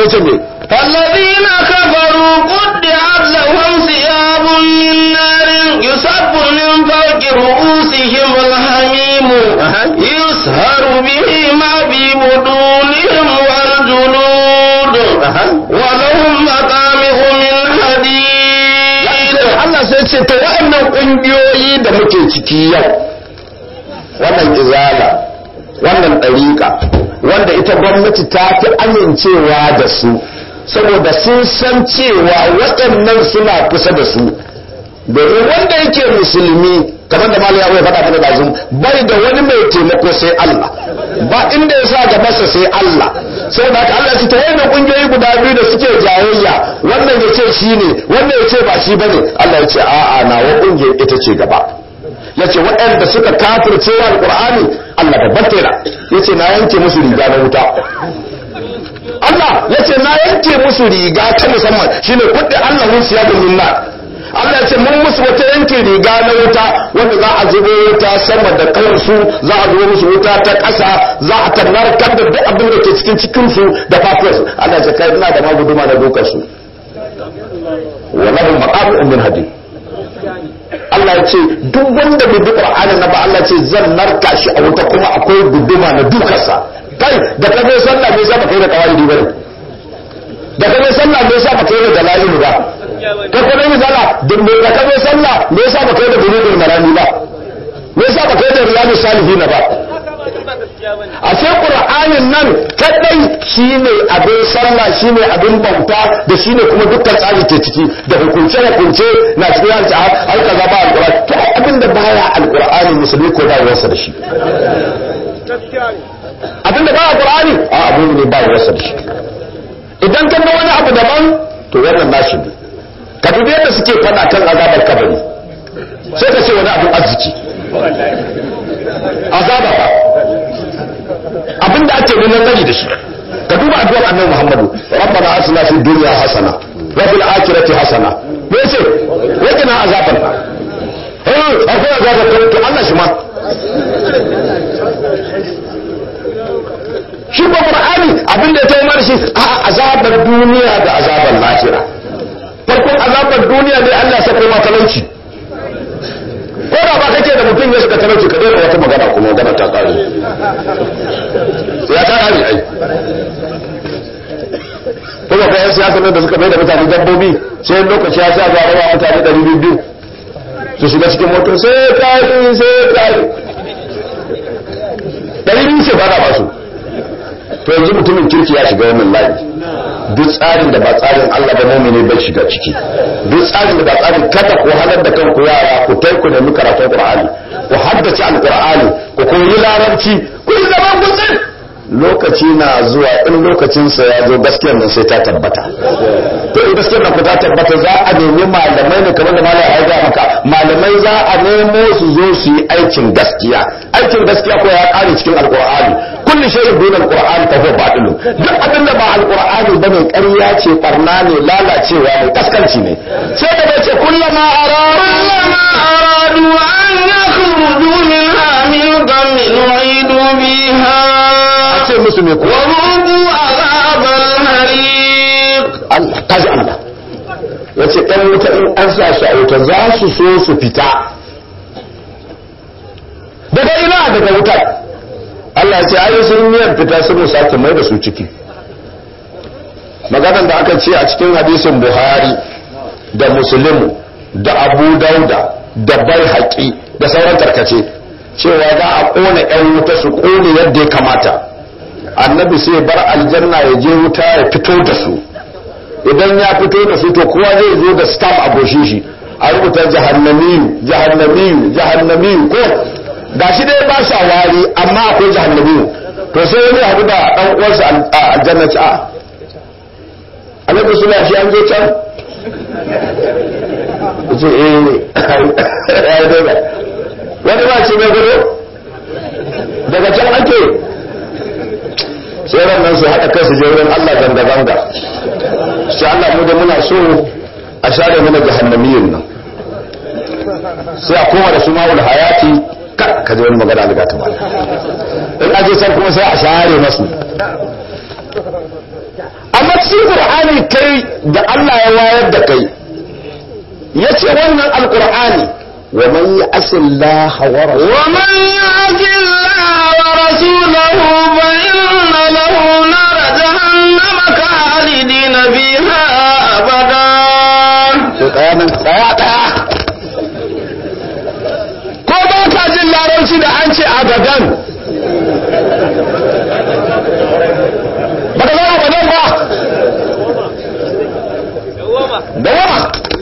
ya ce me فالذين كفروا قطعت لهم ثياب من نار يصب من فوق رؤوسهم الحميم يسهر به ما في بطونهم والجلود ولهم مقامع من حديد Allah sai ce to waɗannan ƙungiyoyi da muke ciki yau wannan izala wannan ɗariƙa wanda ita gwamnati ta fi amincewa da su saboda sun san cewa waɗannan suna kusa da su domin wanda yake musulmi kamar da malam ya faɗa mana da bai da wani mai taimako sai Allah ba inda ya sa gabansa sai Allah saboda haka Allah ya ta yana kungiyoyi guda biyu da suke jayayya wannan ya ce shi ne wannan ya ce ba shi bane Allah ya ce a'a nawa kungiyar ita ce gaba ya ce waɗanda suka kafirce wa alƙur'ani Allah babban tera ya ce na yanke musu riga na wuta Allah ya ce na yanke musu riga ta musamman shine kudin Allah mun siya min nar Allah ya ce mun musu wata yanke riga na wuta wanda za a zubo wuta sama da kansu za a zubo musu wuta ta ƙasa za a tannarkar da duk abin da ke cikin cikinsu da fatarsu Allah ya ce kai ina da maguduma na dokar su wallahu maqamu min hadid Allah ya ce duk wanda bai bi Qur'ani na ba Allah ya ce zan narka shi a wuta kuma akwai guduma na dukarsa kai da ka zo sallah me yasa baka yi da kawaidi bane da ka zo sallah me yasa baka yi da dalail ba ka kuma yi sallah duk me da ka zo sallah me yasa baka yi da bulugul marami ba me yasa baka yi da riyadus salihin ba a sai qur'anin nan kadai shine abin sallah shine abin bauta da shine kuma dukkan tsari ke ciki da hukunce hukunce na cikin yanci har kaza ba alqur'ani to abin da baya alqur'ani musulmi ko ba wasa da shi abin da baya qur'ani a abu ne ba wasa da shi idan ka ga wani abu daban to wannan nashi ne ka dubi yadda suke fada kan azabar kabari sai ka ce wani abin arziki azaba ba abinda ake neman gani da shi ka duba addu'ar annabi Muhammadu rabbana atina fid dunya hasana wa fil akhirati hasana me yace wa qina azaban eh akwai azaba to Allah shi ma shi ko Qur'ani abinda ya tayi mana shi a azabar duniya da azabar lahira farkon azabar duniya ne Allah ya sako ma talauci ko da ba kake da mutum ya shiga talauci ka daina wata magana kuma magana ta kare ya ta kare ai kuma kai yan siyasa ne da suka mai da mutane dabbobi sai lokaci ya sa ga rawa mutane ɗari biyu su shiga cikin motar sai kare sai kare ɗari biyu ce ba da ba su to yanzu mutumin kirki ya shiga wannan layi duk tsarin da ba tsarin Allah ba mumini bai shiga ciki duk tsarin da ba tsarin kada ku halar da kanku yara ku tai ku nemi karatun Qur'ani ku haddace alqur'ani ku koyi larabci ku yi zaman gutsin lokaci na zuwa in lokacin sa ya zo gaskiyar nan sai ta tabbata to in gaskiyar nan ku ta tabbata za a nemi malamai ne kamar da malamai ya ga maka malamai za a nemo su zo su yi aikin gaskiya aikin gaskiya ko ya kare cikin alqur'ani kulli shay'in dun alqur'ani fa huwa batilun duk abin da ba alqur'ani bane ƙarya ce barna ne lalacewa ne kaskanci ne sai da bace kullama arara كلما أرادوا أن يخرجوا منها من غم أعيدوا فيها ce musu me ko وذوقوا عذاب الحريق Allah kaji Allah yace ɗan wuta in an sa shi a wuta za su so su fita daga ina daga wutar Allah ce ayi sun niyyar fita sun sake mai da su ciki maganar da aka ce a cikin hadisin Buhari da Muslim da Abu Dauda da Baihaqi da sauran tarkace cewa za a kona ƴan wuta su kone yadda ya kamata annabi sai bar aljanna ya je wuta ya fito da su idan ya fito da su to kowa zai zo da stamp a goshin shi a rubuta jahannamiyu jahannamiyu jahannamiyu ko gashi dai ba shi wari amma akwai jahannamiyu to sai wani haɗu da ɗan uwansa a aljanna ci a annabi suna shi an je can ce eh ya yi daga wani ba ce mai gudu daga can ake sai nan su haɗa kai su je wurin Allah zanga-zanga sai Allah mu da muna so a share mana jahannamiyin nan sai a koma da su ma'ul hayati ka ji wani magana daga ta ba in aje san kuma sai a share masu amma cikin qur'ani kai da Allah ya wayar da kai yace wannan alqur'ani wa man ya'si Allah wa rasulahu ومن يعص الله ورسوله فإن له نار جهنم خالدين فيها أبدا to tsaya nan tsaya tsaya ko ba ka jin larabci da an ce abadan ba ka zama abadan ba da wama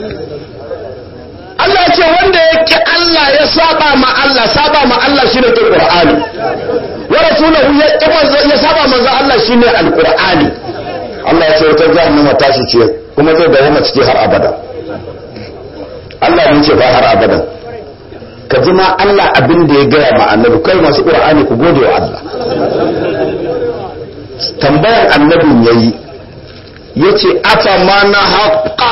Allah ya ce wanda ya ki Allah ya saba ma Allah saba ma Allah shine kin Qur'ani wa rasulahu ya ki manzo ya saba manzo Allah shine alqur'ani Allah ya ce wata jahannama tashi ce kuma zai dawo ciki har abada Allah ne ce ba har abadan ka ji ma Allah abin da ya gaya ma annabi kai masu qur'ani ku gode wa Allah tambayar annabin yayi yace afa ma na haqqa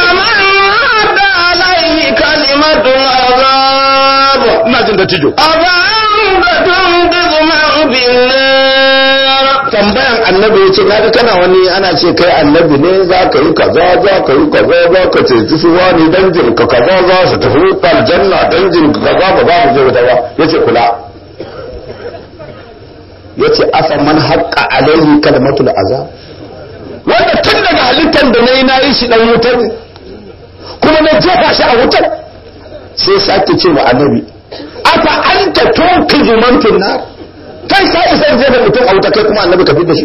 أفمن عاد عليه كلمة العذاب ina jin da tijo أفأنت تنقذ من في النار tambayan annabi yace naga kana wani ana ce kai annabi ne za ka yi kaza za ka yi kaza za ka ce su wani dangin ka kaza za su tafi aljanna dangin ka kaza ba za mu je wuta ba yace kula yace afa man haqqa alaihi kalmatul azab wanda tun daga halittar da nayi nayi shi dan wutar ne kuma na jefa shi a wutar sai sake ce wa annabi afa anta tunkizu man fin nar kai ka isa jefa mutum a wuta kai kuma annabi ka da shi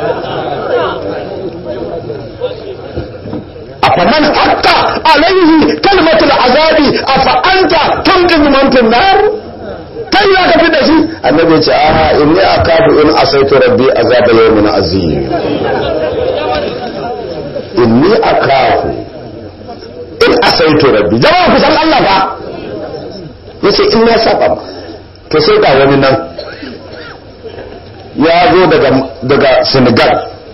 afa man haqqa alaihi kalmatul azabi afa anta tunkizu man fin nar kai ya ka da shi annabi ya ce a inni akafu in asaitu rabbi azaba yawmin azim inni akafu in asaitu rabbi jama'a ku san Allah ba yace in na saba ba to sai ga wani nan ya zo daga daga Senegal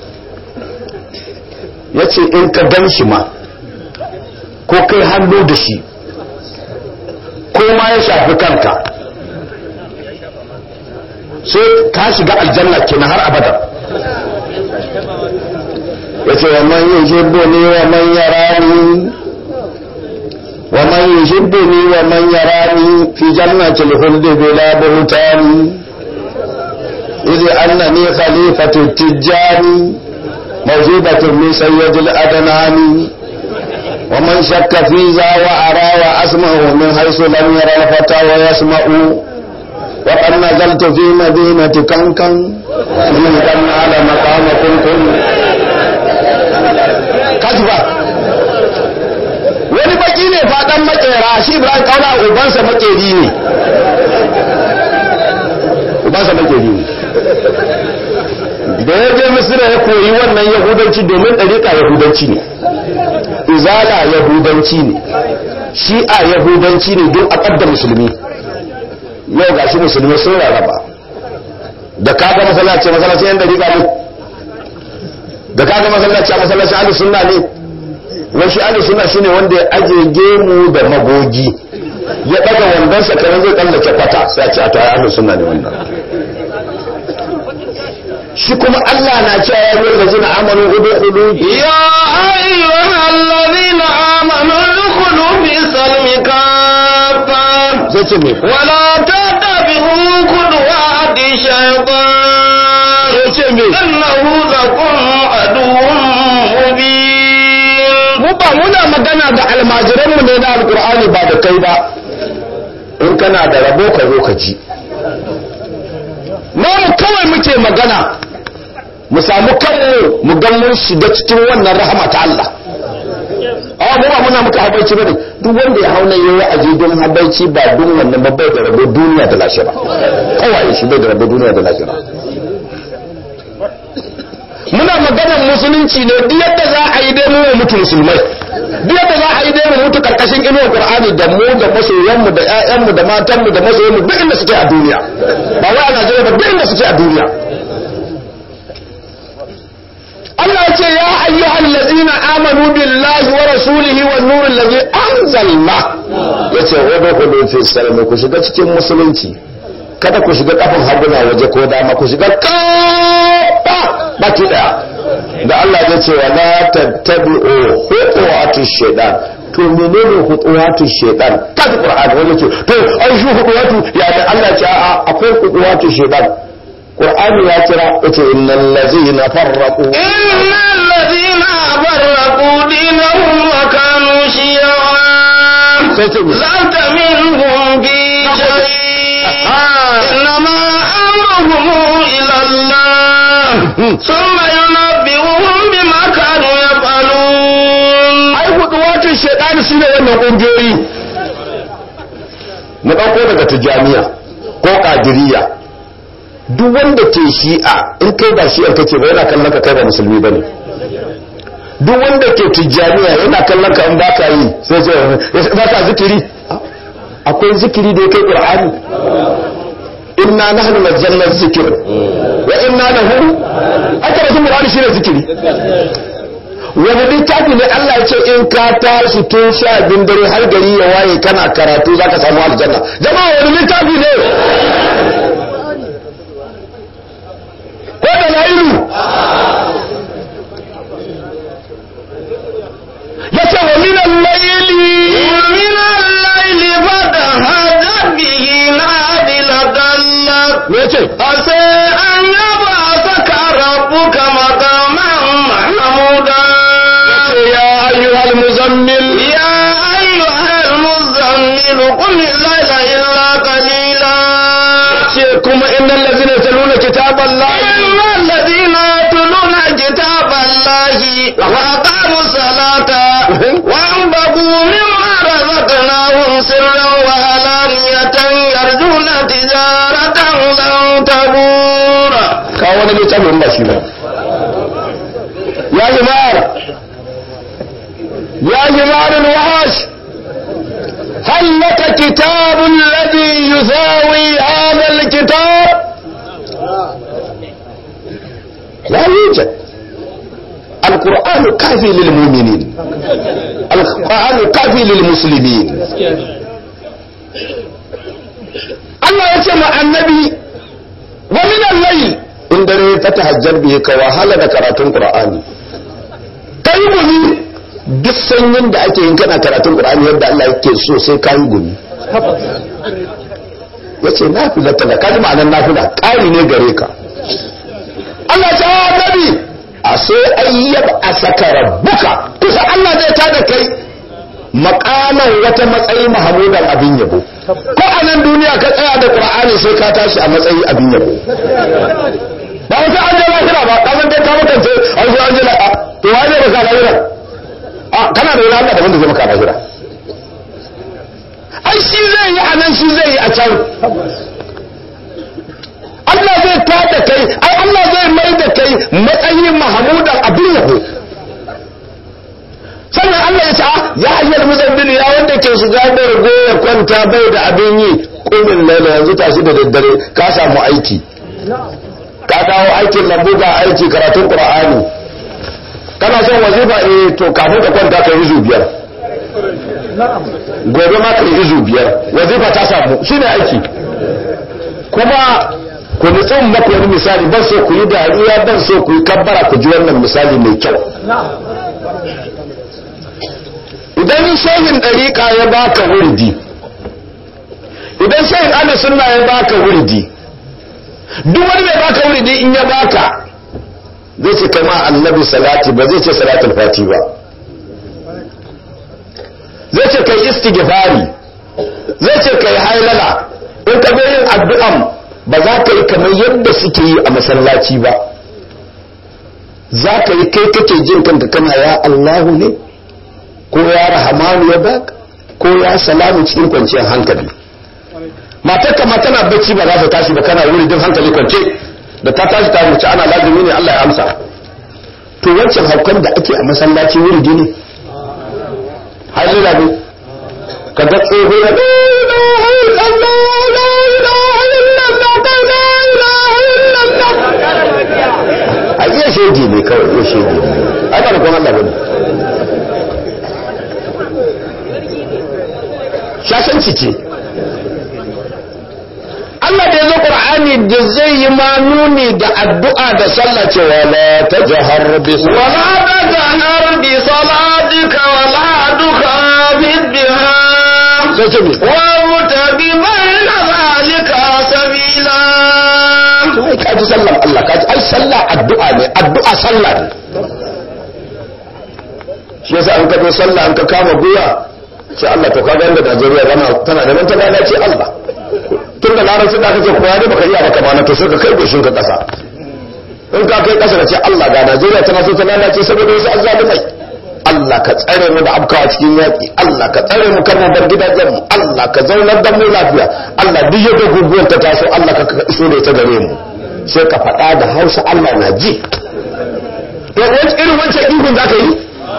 yace in ka gan shi ma ko kai hannu da shi ko ma ya shafi kanka sai ka shiga aljanna kenan har abada yace wa man yuhibbuni wa man yarani wa man yuhibbuni wa man yarani fi jannati al-khuld bila buhtani idh annani khalifatu tijani mawjudatun min sayyid al-adnani ومن شك في ذا وأرى وأسمع من حيث لم يرى الفتى ويسمع وقد نزلت في مدينة كنكن من كان على مقام كنكن kajiba wani baki ne faɗan makera shi ibrahim kauna ubansa makeri ne ubansa makeri ne da ya je misira ya koyi wannan yahudanci domin ɗariƙa yahudanci ne izala yahudanci ne shi'a yahudanci ne don a da musulmi yau gashi musulmi sun rarraba da kaga masallaci masallaci yan ɗariƙa ne da kaga masallaci a masallacin ahlus sunna ne wai shi ahlus sunna shine wanda ya aje gemu da magogi ya daga wandon sa kamar zai tsallake kwata sai a ce a to ai ahlus sunna ne wannan shi kuma Allah na cewa ya yi lazina amanu udkhulu يا أيها الذين آمنوا ادخلوا في السلم كافة zai ce me ولا تتبعوا خطوات الشيطان zai ce me إنه لكم عدو مبين mu ba muna magana da almajiranmu ne na alkur'ani ba da kai ba in kana da rabo ka zo ka ji mu kawai muke magana mu samu kanmu mu ga mun shiga cikin wannan rahama ta Allah amma mu ba muna muka habaici bane duk wanda ya hauna yayi aje don habaici ba don wannan babbai da rabo duniya da lahira kawai shi bai da rabo duniya da lahira muna maganar musulunci ne duk yadda za a yi dai mu mu mutu musulmai duk yadda za a yi dai mu mutu karkashin inuwar qur'ani da mu da masoyanmu da ƴaƴanmu da matanmu da masoyanmu duk inda suke a duniya ba wai a Najeriya ba duk inda suke a duniya Allah ya ce ya ayyuhal ladzina amanu billahi wa rasulihi wan nuril ladzi anzalna yace wa dakhulu fi salami ku shiga cikin musulunci kada ku shiga kafin haguna waje ko dama ku shiga kafa baki daya da Allah ya ce wala tattabi'u khutuwati shaytan to menene khutuwati shaytan kaji qur'ani wanda ce to ai shi khutuwatu ya da Allah ya ce a akwai khutuwati shaytan qur'ani ya kira yace innal ladzina farraqu innal ladzina farraqu dinahum wa kanu shi'a sai ce lanta minhum bi shay'in innama amruhum ila Allah thumma yunabbi'uhum bima kanu yaf'alun ai khutuwati shaytan shine wannan kungiyoyi mu dauko daga tijaniya ko qadiriyya duk wanda ke shi'a in kai ba shi'ar kake ba yana kallon ka kai ba musulmi ba ne duk wanda ke tijjaniya yana kallon ka in ba ka yi sai sai ba ka zikiri akwai zikiri da ya kai qur'ani inna nahnu nazzalna zikr wa inna lahu aka rasul qur'ani shine zikiri wani littafi ne Allah ya ce in ka tashi tun sha bin dare har gari ya waye kana karatu zaka samu aljanna jama'a wani littafi ne ko da lailu ya ce wa minan laili ومن الليل فتهجد به نافلة لك me ce عسى أن يبعثك ربك مقاما محمودا ya ayyuhal muzammil يا أيها المزمل قم الليل إلا قليلا ce kuma innal ladzina yatluna kitaballahi إن الذين يتلون كتاب الله وأقاموا الصلاة وأنفقوا مما رزقناهم سرا وعلانية يرجون تجارة لن تبور ka wani littafin ba shi ba ya himar ya himar alwahash هل لك كتاب الذي يساوي هذا الكتاب لا يوجد القرآن كافي للمؤمنين القرآن كافي للمسلمين الله يسمع النبي ومن الليل in dare ta tahajjar bihi ka wahala da karatun qur'ani kai gumi duk sanyin da ake yin kana karatun qur'ani yadda Allah yake so sai kai gumi yace nafila ta kaji ma'anar nafila ƙari ne gare ka Allah ta nabi a sai ayyab a saka rabbuka kusa Allah zai tada kai makaman wata matsayi mahamudan abin yabo ko a nan duniya ka tsaya da qur'ani sai ka tashi a matsayi abin yabo ba wata an je lahira ba ka san dai ka mutance an zo an je la to wai ne baka lahira a kana da wani Allah da wanda zai maka lahira ai shi zai yi a nan shi zai yi a can Allah zai tada kai ai Allah zai mai da kai matsayin mahamudan abin yabo sannan Allah ya ce a ya hanyar muzammil ya wanda ke shiga da rago ya kwanta bai da abin yi kumin laila yanzu tashi da daddare ka samu aiki ka dawo aikin lambu ga aiki karatun qur'ani kana son wazifa eh to kafin ka kwanta ka yi izu biyar gobe ma ka yi izu biyar wazifa ta samu shine aiki kuma ku nutsun maku wani misali ban so ku yi dariya ban so ku yi kabbara ku ji wannan misali mai kyau idan shehin ɗariƙa ya baka wurdi idan shehin ana sunna ya baka wurdi duk wani mai baka wurdi in ya baka zai ce kama annabi salati ba zai ce salatul fati ba zai ce kai istighfari zai ce kai hailala in ka zo yin addu'an ba za ka yi kamar yadda suke yi a masallaci ba za ka yi kai kake jin kanka kana ya Allahu ne ko ya rahamanu ya baka ko ya salamu cikin kwanciyar hankali matar kama tana bacci ba za ta tashi ba kana wuri din hankali kwance da ta tashi ta wuce ana lazimi ne Allah ya amsa to wancan haukan da ake a masallaci wuri ne hajjira ne ka ga tsoho ya a iya shege ne kawai iya shege ne ai ba da kuma Allah bane shashanci ce Allah da ya zo Qur'ani da zai yi ma nuni da addu'a da sallah cewa la tajhar bi ولا تجهر بصلاتك ولا تخافت بها sai ce me وابتغ بين ذلك سبيلا ai ka ji sallar Allah ka ji ai sallah addu'a ne addu'a sallah ne shi yasa an ka zo sallah an ka kama guya ce Allah to kaga inda Najeriya tana tana da ta lalace Allah tun da larabci da kake koya ne baka iya baka bana to sai ka kai goshin ka kasa in ka kai kasa ka ce Allah ga Najeriya tana so ta lalace saboda wasu azzalumai Allah ka tsare mu da abkawa cikin yaƙi Allah ka tsare mu kar mu bar gidajen mu Allah ka zaunar da mu lafiya Allah duk yadda guguwar ta taso Allah ka iso da ita gare mu sai ka faɗa da Hausa Allah na ji to wani irin wancan ihun za ka yi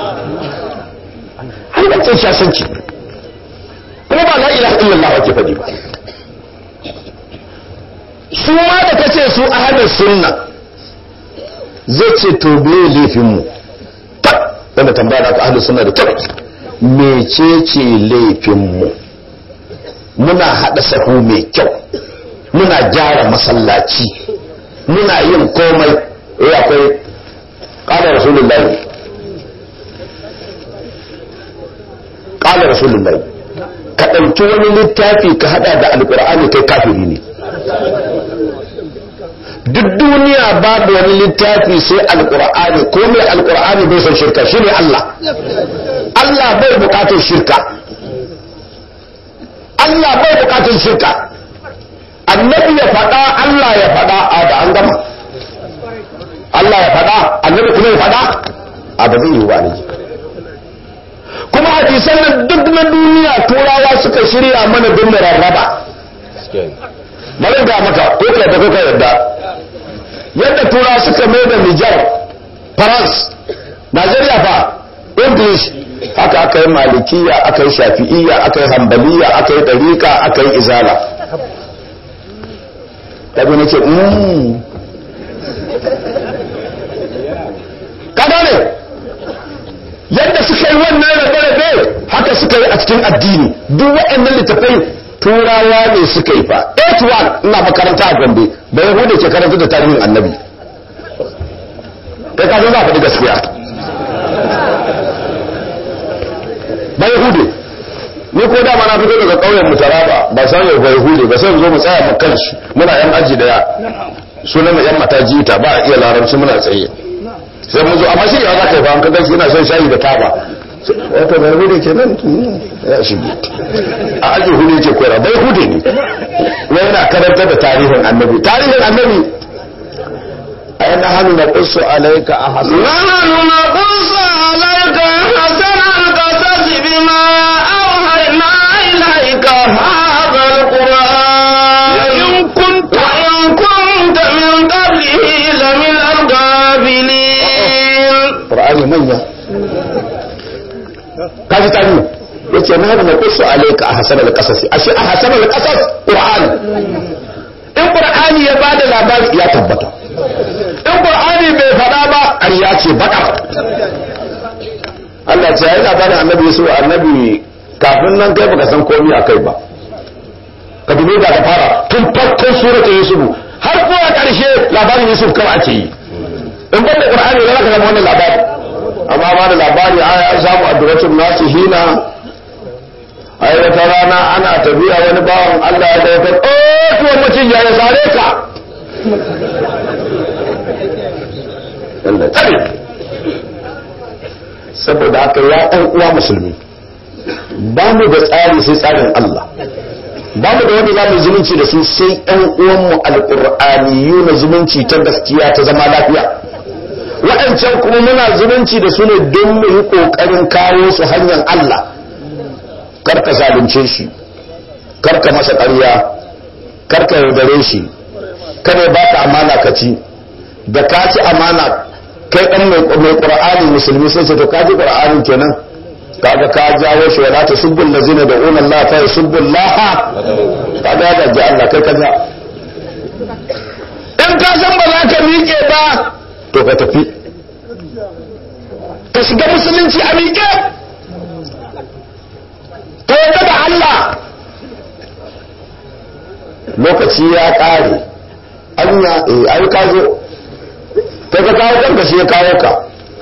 har wancan shasanci kuma ba la ilaha illallah ake faɗi ba su ma da kace su ahlus sunna zai ce to me laifin mu ta wanda tambaya da aka ahlus sunna da kyau mecece laifin mu muna hada sahu mai kyau muna gyara masallaci muna yin komai eh akwai qala rasulullahi qala rasulullahi ka ɗauki wani littafi ka hada da alkur'ani kai kafiri ne duk duniya babu wani littafi sai alkur'ani ko mai alkur'ani bai son shirka shi ne Allah Allah bai bukatar shirka Allah bai bukatar shirka annabi ya faɗa Allah ya faɗa a da an gama Allah ya faɗa annabi kuma ya faɗa a ba zai yi ba ne kuma hadisan nan duk na duniya turawa suka shirya mana don mu rarraba bari ga maka ko ka da kuka yadda yadda turawa suka mai da Nijar France Najeriya fa English haka aka yi malikiya aka yi shafi'iyya aka yi hambaliya aka yi ɗarika aka yi izala tabi nake mm kada ne yadda suka yi wannan rabe-rabe haka suka yi a cikin addini duk waɗannan littafai turawa ne suka yi fa 81 ina makaranta a gombe da yahudu ke karanta da tarihin annabi kai kafin za a faɗi gaskiya ba yahudu ni ko dama na fito daga ƙauyen mu taraba ba san yau ba yahudu ba sai zo mu tsaya mu kanshi muna yan aji daya sunan mu yan mataji ta ba a iya larabci muna tsaye sai mun zo amma shi ya za ka yi ba an kaga shi yana son shayi da taba wato bai hude ke nan ya shige a aji hude ke koyar bai hude ne wai yana karanta da tarihin annabi tarihin annabi a yana hannu na kusu alaika a hasan نحن نقص عليك أحسن القصص بما أوحينا إليك هذا القرآن وإن كنت من قبله لمن الغافلين qur'ani manya kaji tani yace na hada kusu alaika a hasan al-qasas ashe a hasan al-qasas qur'ani in qur'ani ya bada labari ya tabbata in qur'ani bai fada ba ƙarya ce baka Allah ce yayi labarin annabi Yusuf annabi kafin nan kai baka san komai akai ba ka dubi da ka fara tun farkon suratul Yusuf har zuwa ƙarshe labarin Yusuf kawai ake yi in banda qur'ani ne zaka zama wannan labari amma ba da labari ai an samu addu'atul nasihina ai wata rana ana tafiya wani bawan Allah ya ga wata oh tuwon mutum ya ya sare ka Allah tsare saboda haka ya ɗan uwa musulmi ba mu da tsari sai tsarin Allah ba mu da wanda za mu zumunci da su sai ɗan uwanmu alƙur'aniyu na zumunci ta gaskiya ta zama lafiya waɗancan kuma muna zumunci da su ne don mu yi ƙoƙarin kawo su hanyar Allah karka zalunce shi karka masa ƙarya karka yaudare shi kada ba ka amana ka ci da ka ci amana kai ɗan mai ƙur'ani musulmi sai ce to ka ji ƙur'ani kenan kaga ka jawo shi wala ta subbul lazina da unan la fa subbul laha kaga ya gaji Allah kai kaza in ka san ba za ka miƙe ba to ka tafi ka shiga musulunci a miƙe ka yarda da Allah lokaci ya ƙare anya eh ai ka zo kai ka kawo kanka shi ya kawo ka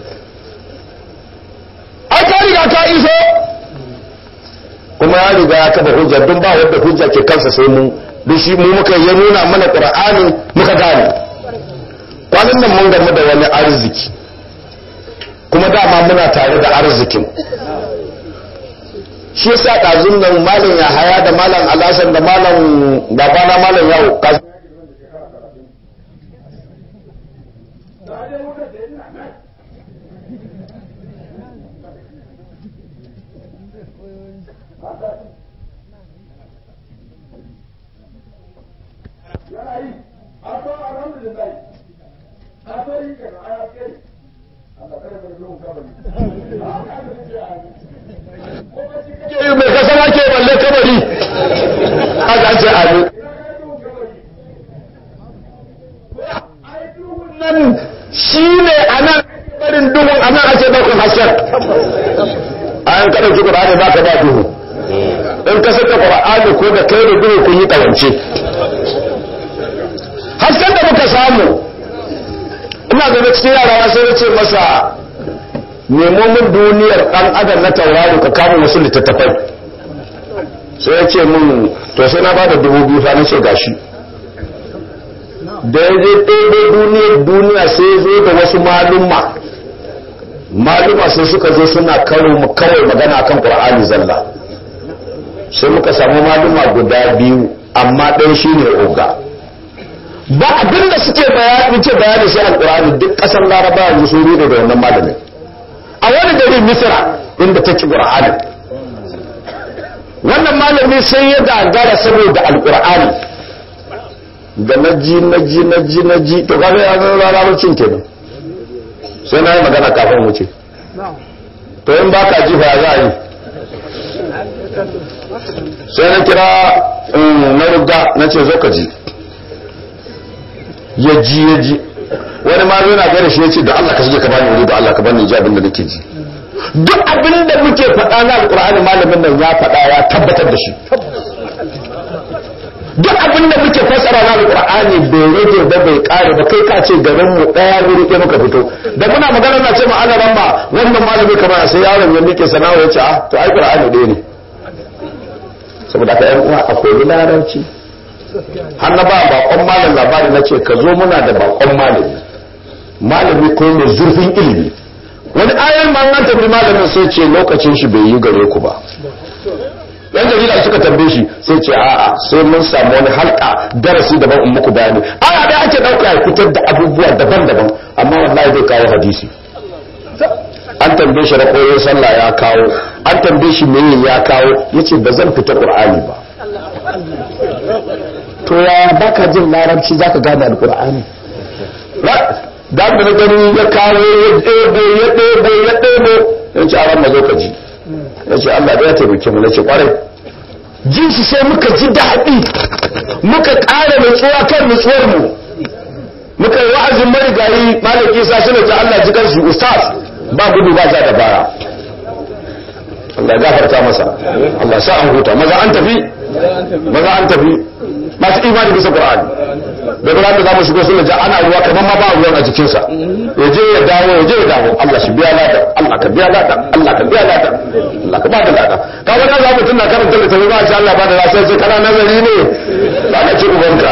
ai ka riga ka iso kuma ya riga ya kafa hujja don ba wanda hujja ke kansa sai mu duk shi mu muka ya nuna mana qur'ani muka gane kwanan nan mun gamu da wani arziki kuma dama muna tare da arzikin shi yasa ɗazun nan malam ya haya da malam alasan da malam babana malam yawo mai kasama ke balle kabari aka ce amin nan shi ne a nan barin duhun a nan ake ɗaukar hasken a yan kaɗa ki ƙura'ani ba ka ba duhu in ka saka ƙura'ani ko da kai da duhu kun yi ƙawance hasken da muka samu ina gaba cikin yara sai na ce masa nemo min duniyar ɗan adam na tauraro ka kama wasu littattafai sai ya ce min to sai na bada dubu biyu fa na ce gashi da ya je ɗaya duniyar duniya sai zo da wasu malumma malumma sai suka zo suna karo mu kawai magana akan qur'ani zalla sai muka samu malumma guda biyu amma ɗaya shine oga ba abinda suke bayani ce bayani sai alqur'ani duk ƙasar laraba yanzu sun rede da wannan malamin a wani gari misira inda ta ci qur'ani wannan malami sai ya gagara saboda alqur'ani da na ji na ji na ji na ji to kaga ya zama larabcin kenan sai na yi magana kafin wuce to in baka ji fa za a yi sai na kira na rugga na ce zo ka ji ya ji ya ji wani ma yana gare shi ya ce da Allah ka shige ka bani wuri da Allah ka bani ji abin da nake ji duk abin da muke faɗa na alƙur'ani malamin nan ya faɗa ya tabbatar da shi duk abin da muke fassara na alƙur'ani bai rage ba bai ƙare ba kai ka ce garin mu ɗaya wuri ɗaya muka fito da muna magana na ce ma ana ramba wannan malami kamar sai yaron ya miƙe sana'a ya ce ah to ai ƙur'ani ɗaya ne saboda ka yan uwa akwai larabci har na ba bakon malam labari na ce ka zo muna da bakon malami malami ko mai zurfin ilimi wani ayan ma an tafi malamin sai ce lokacin shi bai yi gare ku ba yan jarida suka tambaye shi sai ce a'a sai mun samu wani halka darasi daban in muku bayani aya da ake dauka ya fitar da abubuwa daban-daban amma wallahi zai kawo hadisi an tambaye shi rakoyin sallah ya kawo an tambaye shi meye ya kawo yace ba zan fita qur'ani ba to ya baka jin larabci zaka gane alqur'ani da da na gani ya kawo ya ɗebo ya ɗebo ya ɗebo ya ce a ran mazo ka ji ya ce Allah da ya taimake mu na ce kwarai jin shi sai muka ji daɗi muka ƙara nutsuwa kan nutsuwar mu muka yi wa'azin marigayi malaki sa suna ji Allah ji kansu ustaz ba gudu ba ja da baya Allah ya gafarta masa Allah sa an huta maza an tafi maza an tafi masu imani bisa Qur'ani da ran da zamu shigo sunna ja ana ruwa kamar ma ba ruwan a jikin sa ya je ya dawo ya je ya dawo Allah shi biya lada Allah ka biya lada Allah ka biya lada Allah ka ba da lada ka ga za mu tunna karanta da tafi ba shi Allah ba da lada sai kana nazari ne ba ka ci ubanka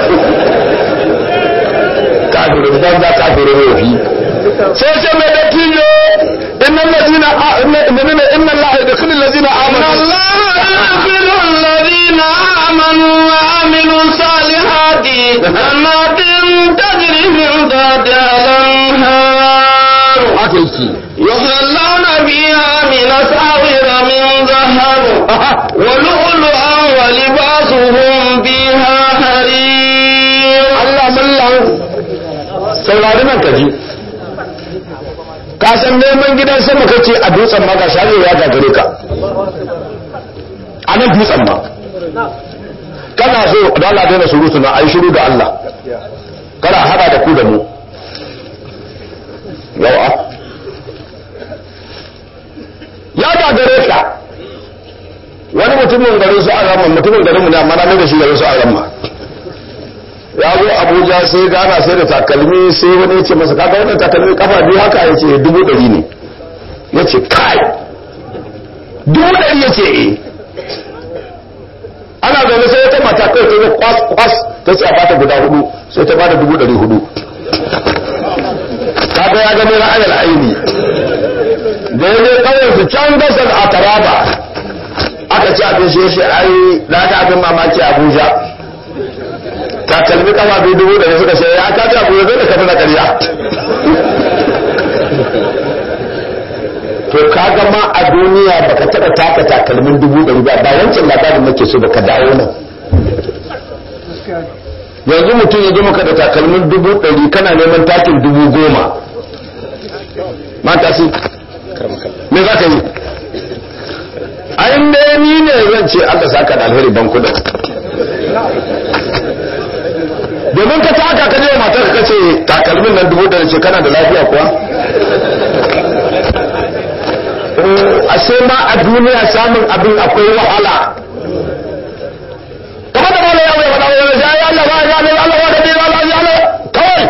kafirin banza kafirin yofi sai ce mai dattijo innan ladina inna inna Allah yadkhulu alladhina amanu الله يغفر الذين آمنوا وعملوا الصالحات جنات تجري من تحتها الأنهار haka yake يحلون فيها من أساور من ذهب ولؤلؤا ولباسهم فيها حرير Allah mallan saurari nan kaji ka san neman gidan sama kace a dutsen ma ga shari'a ya gagare ka a nan dutsen ma kana so da Allah daina surutu na ai shiru da Allah kana hada da ku da mu yawa ya gagare ka wani mutumin garin su an rama mutumin garin mu ne amma na mai da shi garin su an rama ya zo abuja sai gana sai da takalmi sai wani ya ce masa kaga wannan takalmi kafa biyu haka ya ce dubu ɗari ne ya ce kai dubu ɗari ya ce eh ana zaune sai wata mata kawai ta zo kwas kwas ta ce a bata guda hudu sai ta bada dubu ɗari hudu kaga ya gano na ayar aini da ya je kawai su can gasar a taraba aka ci abin shi shi ai na ga abin mamaki a abuja takalmi kama biyu dubu da suka sai ya ka ci abuja zai da kafa na ƙarya to kaga ma a duniya baka taɓa taka takalmin dubu ɗari ba ba wancan labarin nake so baka dawo nan yanzu mutum ya zo maka da takalmin dubu ɗari kana neman takin dubu goma mata si me za ka yi a inda ni ne zan ce Allah saka da alheri ban kudin domin ka taka ka je wa matar ka ce takalmin nan dubu ɗari ce kana da lafiya kuwa ashe ma a duniya samun abin akwai wahala kamar da mala ya wai wani wani sai ya Allah ba ya Allah Allah da dai Allah ya Allah kawai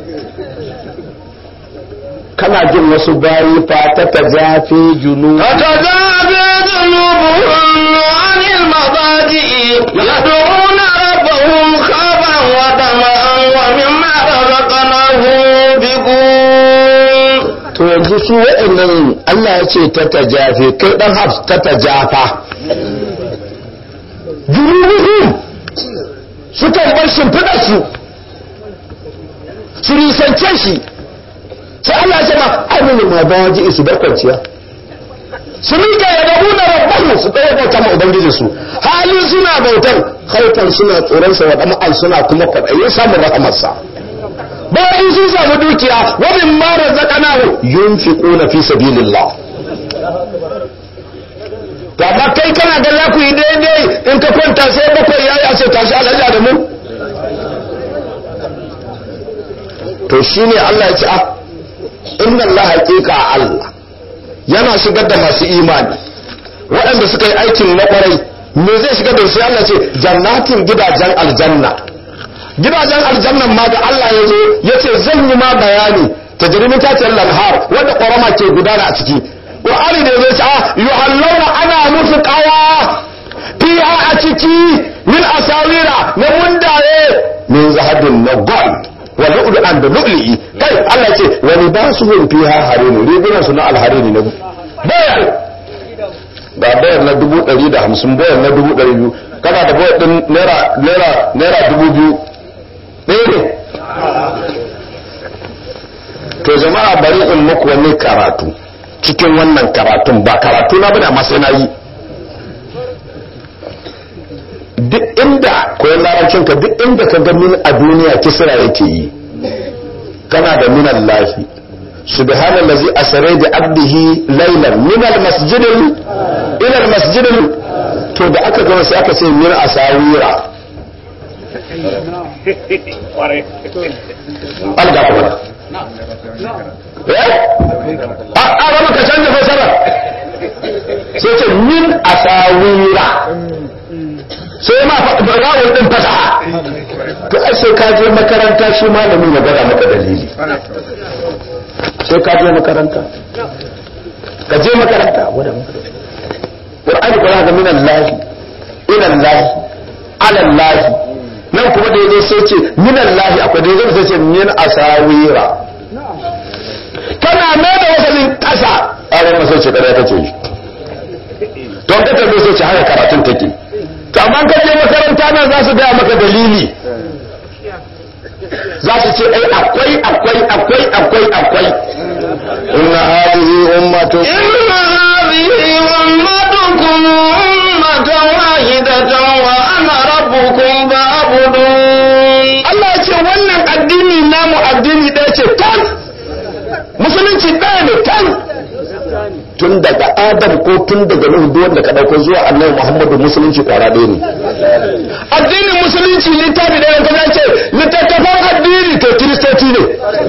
kana jin wasu bayi fa ta tajafi junu تتجافى جنوبهم عن المضاجع يدعون ربهم خوفا وطمعا ومما رزقناهم ينفقون to yanzu su wa'annan Allah ya ce ta tajafi kai dan hafs ta tajafa junubuhum sukan bar shimfiɗar su su risance shi sai Allah ya ce ma amini ma ba waje su bar kwanciya su rika ya dabu da rabbahu su ɗaya bauta ma ubangiji su hali suna bautan haifan suna tsoron sa wa ɗama'an suna kuma kwaɗayin samun rahamarsa bayan sun samu dukiya wa min ma razaqnahu yunfiquna fi sabilillah to amma kai kana ga za ku yi daidai in ka kwanta sai bakwai yayi a ce tashi alhaji da mu to shine Allah ya ce ah inna Allah haqiqa Allah yana shigar da masu imani waɗanda suka yi aikin na ƙwarai me zai shigar da su Allah ce jannatin gidajen aljanna gidajen aljannan ma da Allah ya zo ya ce zan yi ma bayani ta jirimin taciyar lanhar wanda ƙorama ke gudana a ciki ƙwa'ani da zai ce a yuhallauna ana musu ƙawa fiha a ciki min asawira na mundaye min zahabin na gold wa lu'lu'an da lu'li'i kai Allah ce wa libasuhum fiha harini rigunan su na alharini na bayar ga bayar na dubu ɗari da hamsin bayar na dubu ɗari biyu kana da bayar ɗin naira naira naira dubu biyu ɗaya ne to jama'a bari in muku wani karatu cikin wannan karatun ba karatu na bane amma sai na yi duk inda koyon larabcin ka duk inda ka ga min a duniya kisra yake yi kana da min Allahi subhanallazi asra bi abdihi laylan min almasjid ila almasjid to da aka gama sai aka ce min asawira alga kuma eh a a rama ka canza fasara sai ce min asawira sai ma rawar din fasaha to ai sai ka je makaranta shi malamin ya gada maka dalili sai ka je makaranta ka je makaranta wadda Qur'ani kuma ga min Allah ila Allah ala Allah nan kuma da yazo sai ce min Allah akwai da yazo sai ce min asawira kana mai da wasalin kasa a ran sai ce kada kace shi don ka tambaye sai ce haka karatun take to amma ka je makaranta nan za su gaya maka dalili za su ce ai akwai akwai akwai akwai akwai inna hadhihi ummatu inna hadhihi ummatukum ummatan wahidatan wa ana rabbukum fa'budun Allah ya ce wannan addini namu addini ɗaya ce tan musulunci ɗaya ne tan tun daga adam ko tun daga nuhu duk wanda ka dauko zuwa annabi muhammadu musulunci kwara ɗaya ne addinin musulunci littafi da yanka ce littattafan addini to kiristoci ne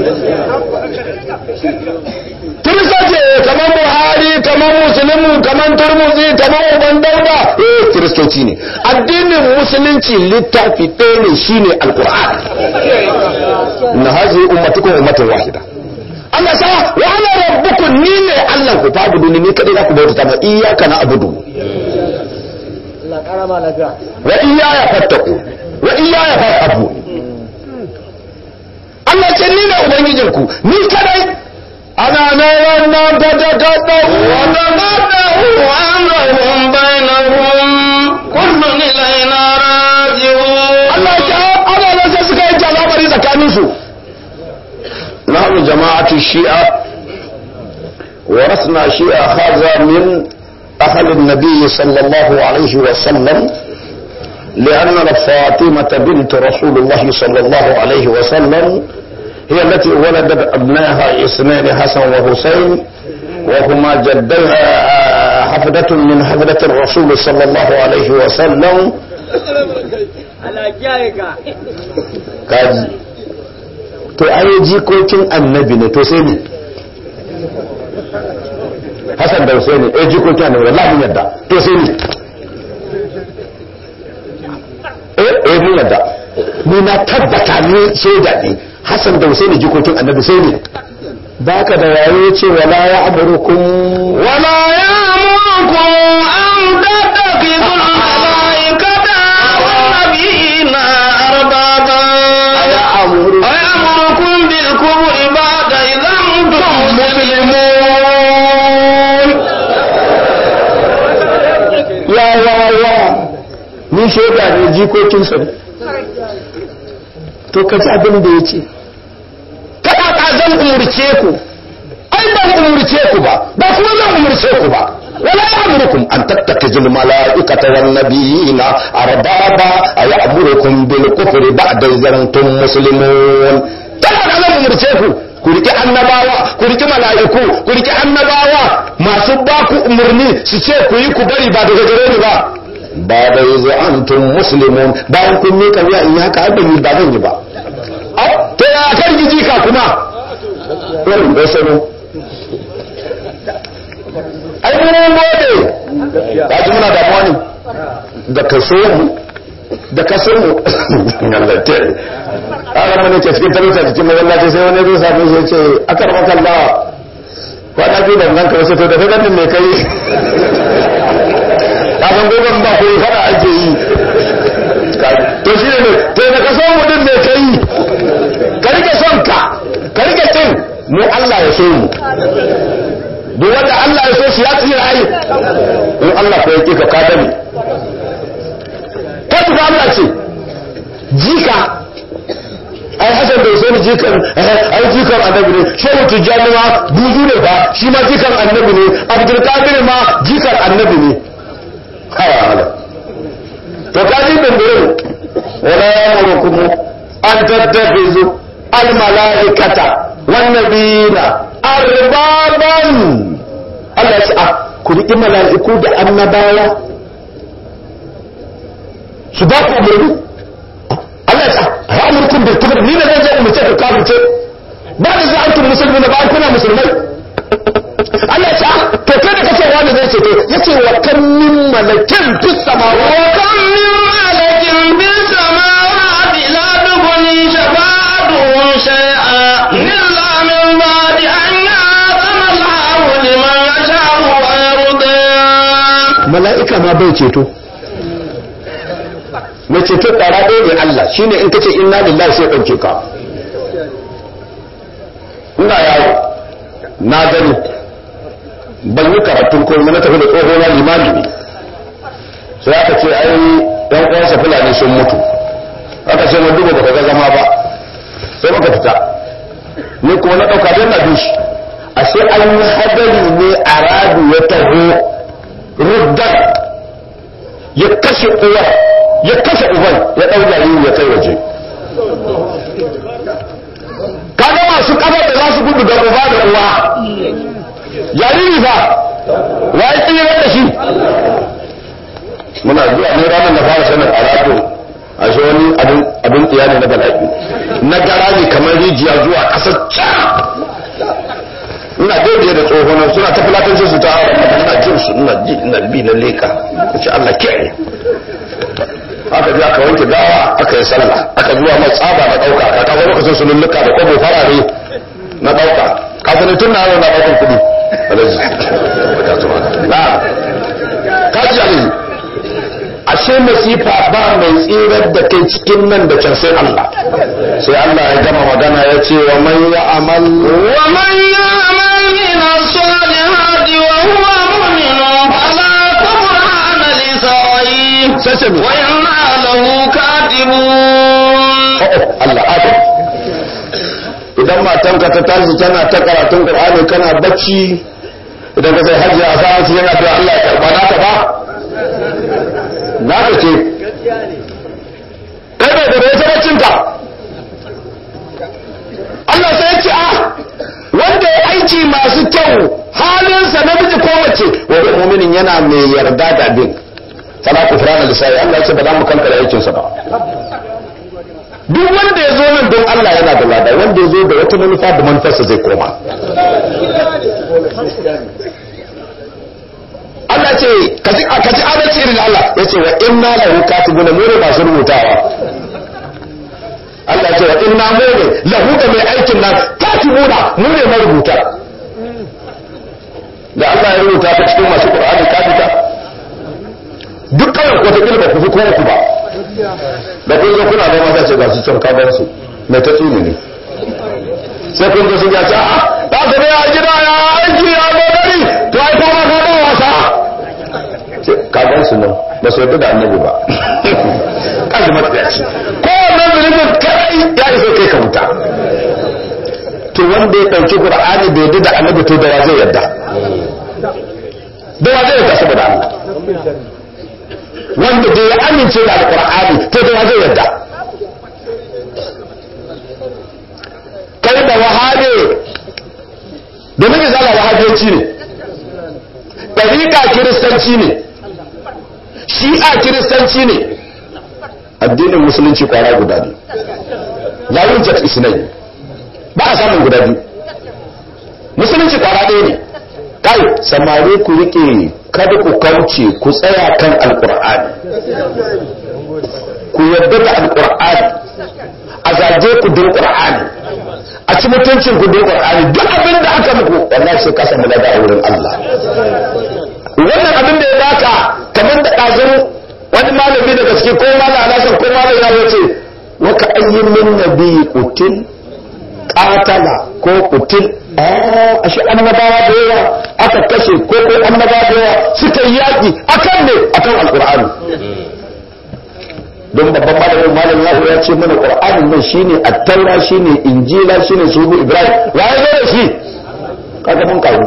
kiristoci kamar buhari kamar musulmi kamar turmuzi kamar uban dauda eh kiristoci ne addinin musulunci littafi ɗaya ne shine alqur'ani na hazi ummatukum ummatun wahida Allah sa wa ana rabbukum ni ne Allah ku fabudu ni kadai za ku bauta ma iyyaka na abudu wa iyaya fattaku wa iyaya farhabu Allah ce ni ne ubangijinku ni kadai ana na wannan ta ta ta ta وتقطعوا أمرهم بينهم كل إلينا راجعون Allah ya ana nan sai suka yi jalabari tsakanin su nahnu jama'atu shi'a ورثنا شيء هذا من أهل النبي صلى الله عليه وسلم لأن فاطمة بنت رسول الله صلى الله عليه وسلم هي التي ولدت أبنائها اثنين حسن وحسين وهما جديها حفدة من حفدة الرسول صلى الله عليه وسلم kaji to ai jikokin annabi ne to sai ne Hassan da Husaini eh jikokin annabi wallahi mun yadda to sai ne eh eh mun yadda ni na tabbata ni shaida ne Hassan da Husaini jikokin annabi sai ne baka da wayo ce wala ya amurukum ولا يأمركم أن تتخذوا الملائكة والنبيين أربابا ya amuru ويأمركم بالكفر بعد إذا أنتم مسلمون ya ya ya ni shaida ne jikokinsa ne to ka ji abin da ya ce kada ka zan umurce ku ai ban umurce ku ba ba kuma zan umurce ku ba wala ya'murukum an tattakijul malaikata wan nabiyina arbaba ay ya'murukum bil kufri ba'da zantum muslimun kada ka zan umurce ku ku riki annabawa ku riki mala'iku ku riki annabawa masu ba ku umurni su ce ku yi ku bari ba daga gare ni ba ba da yanzu antum muslimun bayan kun mika wuya in yi haka har ban yi ba zan yi ba Au, to ya kan giji ka kuma irin da sanu ai mun gode ba ji muna damuwa ne da kaso mu da kaso mu Allah ta ana mana ke cikin talauta cikin mawallaci sai wani zai same shi ya ce akar makalla kwana biyu da nan ka wasu to da kai ganin me kai kafin gogon ba ko fara ake yi to shi ne to da ka son mutum ne ka yi ka rike son ka ka rike cin mu Allah ya so mu duk wanda Allah ya so shi ya tsira ai in Allah ko yake ka ka dani ka tuka Allah ce jika ai hasan da sai jikan ai jikan annabi ne shehu tijjani ma buzu ne ba shi ma jikan annabi ne abdul qadir ma jikan annabi ne hawa hala to kaji bindirin wala yamurukum an tattafizu al malaikata wan nabiyina arbaban Allah ya ce ah ku riƙi mala'iku da annabawa su ba ku umarni Allah ya ce ah amurkum bil kufr ni ne zan je umurce ku kafirce ba da za antum muslimin ba kuna musulmai Allah ya ce ah to kai da kace wani zai ce to yace wa kan min malakin fis samawati وكم من ملك في السماوات لا تغني شفاعتهم شيئا إلا من بعد أن يأذن الله لمن يشاء ويرضى mala'ika ma bai ceto mai ceto ƙwara ɗaya ne Allah shine in kace inna lillahi sai ɗauke ka ina yawo na gani ban yi karatun komai na tafi da tsoho na limami ne sai aka ce ai ɗan uwansa fulani sun mutu aka ce mun duba baka ga zama ba sai muka fita ni kuma na ɗauka don na bi shi ashe an yi hadari ne a radu ya taho ruddan ya kashe uwar ya kashe uban ya ɗau jariri ya kai waje kaga masu kafa da za su gudu da uba da uwa jariri fa wa ya tsira da shi muna zuwa ne ranar da fara sanin alaƙo a shi wani abin tsiya ne na bala'i na gara ne kamar rijiya zuwa ƙasar can ina daidai da tsohonan suna ta filatanci su ta hawa ina jin su ina ji ina bi na leka ta ce Allah kiyaye aka je aka wanke gawa aka yi sallah aka zuwa mai tsaba na dauka ka kaga lokacin su lulluka da kwabo farare na dauka kafin tun na yau na daukan kudi alaji na kaji alaji ashe masifa ba mai tsirar da kai cikin nan da can sai Allah sai Allah ya gama magana ya ce wa man ya amal ومن يعمل من الصالحات وهو مؤمن فلا كفران لسعيه sai me وإنا له كاتبون Allah adam idan matanka ta tashi tana ta karatun Qur'ani kana bacci idan ka sai hajji a sa'a su yana da Allah ya karba naka ba naka ce kai bai da bai ta baccinka Allah sai ya ce a wanda ya aiki masu kyau halinsa namiji ko mace wa mu'minin yana mai yarda da abin fala kufrana lisai Allah ya ce ba za mu kankara aikinsa ba duk wanda ya zo nan don Allah yana da lada wanda ya zo da wata manufa da manufarsa zai koma Allah ce ka ji ka ji adalci irin Allah ya ce wa inna lahu katibuna mu ne masu rubutawa Allah ce wa inna mu ne lahu da mai aikin nan katibuna mu ne marubuta da Allah ya rubuta ta cikin masu Qur'ani ka fita duk kawai ko ta kilba ku fi kowa ku ba da kun zo kuna da mata ce ga su can kaban su mai ta tsini ne sai kun zo sun ya ce a ba ka ne a gida ya aiki ya gogari to ai kuma ka ba wasa ce kaban su nan ba su yadda da annabi ba kaji matsayaci ko wannan zunubin kadai ya isa kai ka wuta to wanda ya ɗauki qur'ani bai yadda da annabi to da wa zai yadda da wa zai yadda saboda Allah wanda bai amince da alkur'ani to da zai yadda kai da wahabe domin izala wahabiyanci ne ɗariƙa kiristanci ne shi'a kiristanci ne addinin musulunci kwara guda ne yawon jat isnai ba a samun guda biyu musulunci kwara ɗaya ne kai samari ku rike kada ku kauce ku tsaya kan alkur'ani ku yarda da alkur'ani a zage ku don qur'ani a ci mutuncin ku don qur'ani duk abin da aka muku wallahi sai ka samu lada a wurin Allah wannan abin da ya baka kamar da ɗazun wani malami daga cikin ko malam alasan ko malam ya ce wa ka ayyin min nabi qutil qatala ko qutil ashe annabawa da yawa aka kashe ko ko annabawa da yawa suka yi yaƙi akan ne akan alqur'ani don babban malamin malam yahu ya ce mana qur'anin nan shine at-taura shine injila shine subu ibrahim wa ya zo da shi kaga mun kawo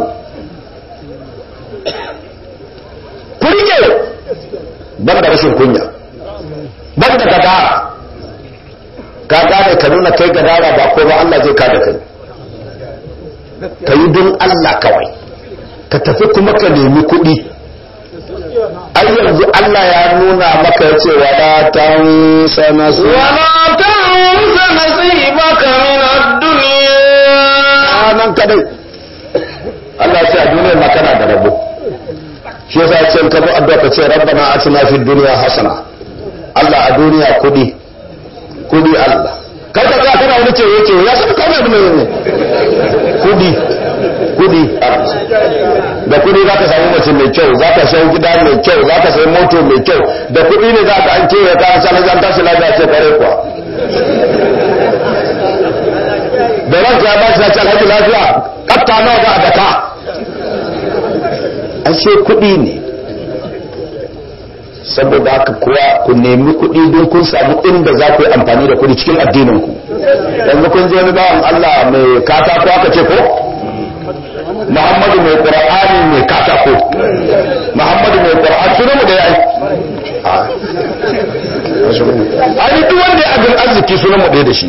kurike ban da rashin kunya ban da gadara ka gane ka nuna kai gadara ba ko ba Allah zai kada kai ka yi don Allah kawai ka tafi kuma ka nemi kuɗi ai yanzu Allah ya nuna maka ya ce wala tansa nasu ولا تنس نصيبك من الدنيا nan kadai Allah ce a duniyar ma kana da rabo shi yasa ce ka bi addu'a ka ce rabbana atina fid dunya hasana Allah a duniya kuɗi kuɗi Allah kar ka ga kana wani ce yake ya san kawai abin ne kuɗi kudi da kudi za ka samu mace mai kyau za ka shan gida mai kyau za ka sayi moto mai kyau da kudi ne za ka an kewa ka an sanar an tashi lafiya ce kare kuwa da ranka ya bashi na ce alhaji lafiya katta nawa za a daka ashe kudi ne saboda haka kuwa ku nemi kuɗi don kun samu inda za ku yi amfani da kuɗi cikin addininku yanzu kun je wani bawan Allah mai katako aka ce ko Muhammadu mai Qur'ani mai katako Muhammadu mai Qur'ani sunan mu da yayi ai duk wanda ya abin arziki sunan mu ɗaya da shi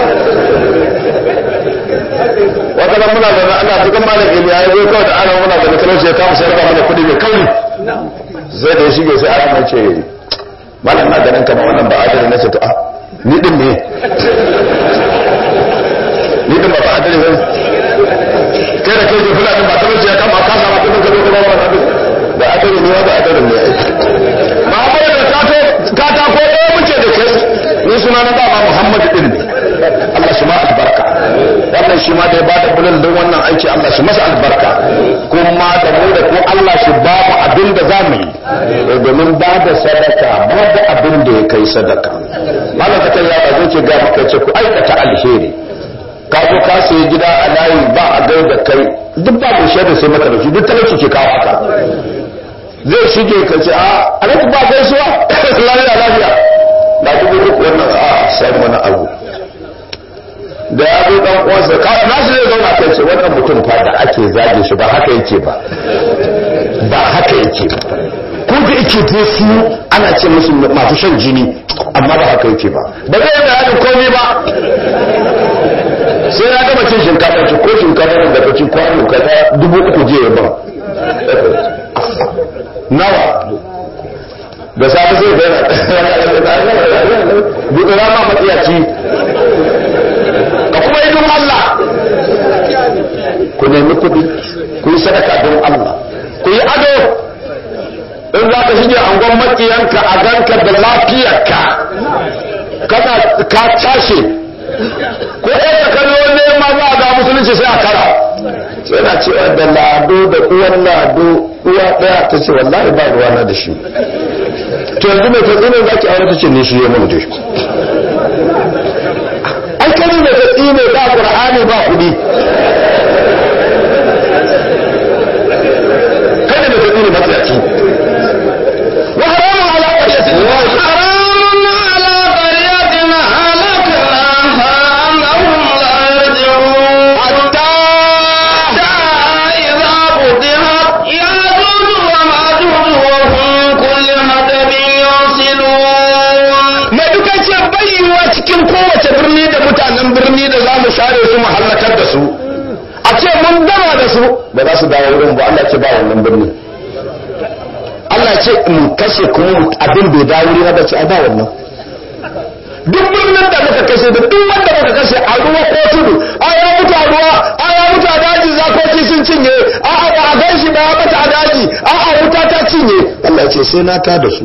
wata nan muna da ana cikin malam Iliya ya zo kawai da ana muna da talauci ya kama sayar da mana kuɗi mai kauri zai da ya shige sai aka mace malam na ganin kamar wannan ba adali na ce to a ni din ne ni din ba ba adali ne kai da kai ke fulani ba talauci ya kama ka samu kudin ka zo ka ba wannan da adali ne ba adali ne ai Muhammadu da kato katako ɗaya suna na dama Muhammad din ne Allah shi ma albarka wannan shi ma da ya bada bulal din wannan aiki Allah shi masa albarka kuma da mu da ko Allah shi ba mu abin da zamu yi domin ba da sadaka ba da abin da ya kai sadaka malam ka ya ba zai ce ga maka ce ku aikata alheri ka zo ka sayi gida a layi ba a gai da kai duk ba mu shaida sai maka da shi duk talauci ke kawo haka zai shige ka ce a alhaji ba gaisuwa lafiya lafiya na dubu uku wannan a sai mana abu da ya zo dan uwansa ka na shi zai zauna kai ce wannan mutum fa da ake zage shi ba haka yake ba ba haka yake ba ko da yake dai su ana ce musu masu shan jini amma ba haka yake ba ba zai yi bayanin komai ba sai na gama cin shinkafa ci ko shinkafa da ka ci kwano kaza dubu uku je ya ba nawa da safe sai da buɗe rama matsiyaci ka kuma yi don Allah ku nemi kuɗi ku yi sadaka don Allah ku yi ado in za ka shige angon makiyanka a ganka da lafiyarka kana ka cashe ko ɗaya kallo nema za a ga musulunci sai a kara yana cewa da lado da uwan lado uwa ɗaya ta ce wallahi ba ruwana da shi to yanzu mai tatsinin za ki aure ta ce ne shi ya mun da shi an kari mai tatsine ba ƙur'ani ba kuɗi kada mai tatsine matsayaci wa haramun ala ƙaryatin وحرام على قرية أهلكناها أنهم لا يرجعون hatta حتى إذا فتحت يأجوج ومأجوج وهم من كل حدب ينسلون mai duka ce bayyuwa cikin kowace birni da mutanen birni da za mu share su mu hallakar da su a ce mun gama da su ba za su dawo wurin ba Allah ce ba wannan birni Allah ce mu kashe kuma mu- abin bai dawo wuri na ba ce a ba wannan duk birnin da muka kashe da duk wanda muka kashe a ruwa ko tudu a ya mutu a ruwa a ya mutu a daji zakoki sun cinye a a ba a gan shi ba ya mata a daji a a wuta ta cinye Allah ce sai na ta da su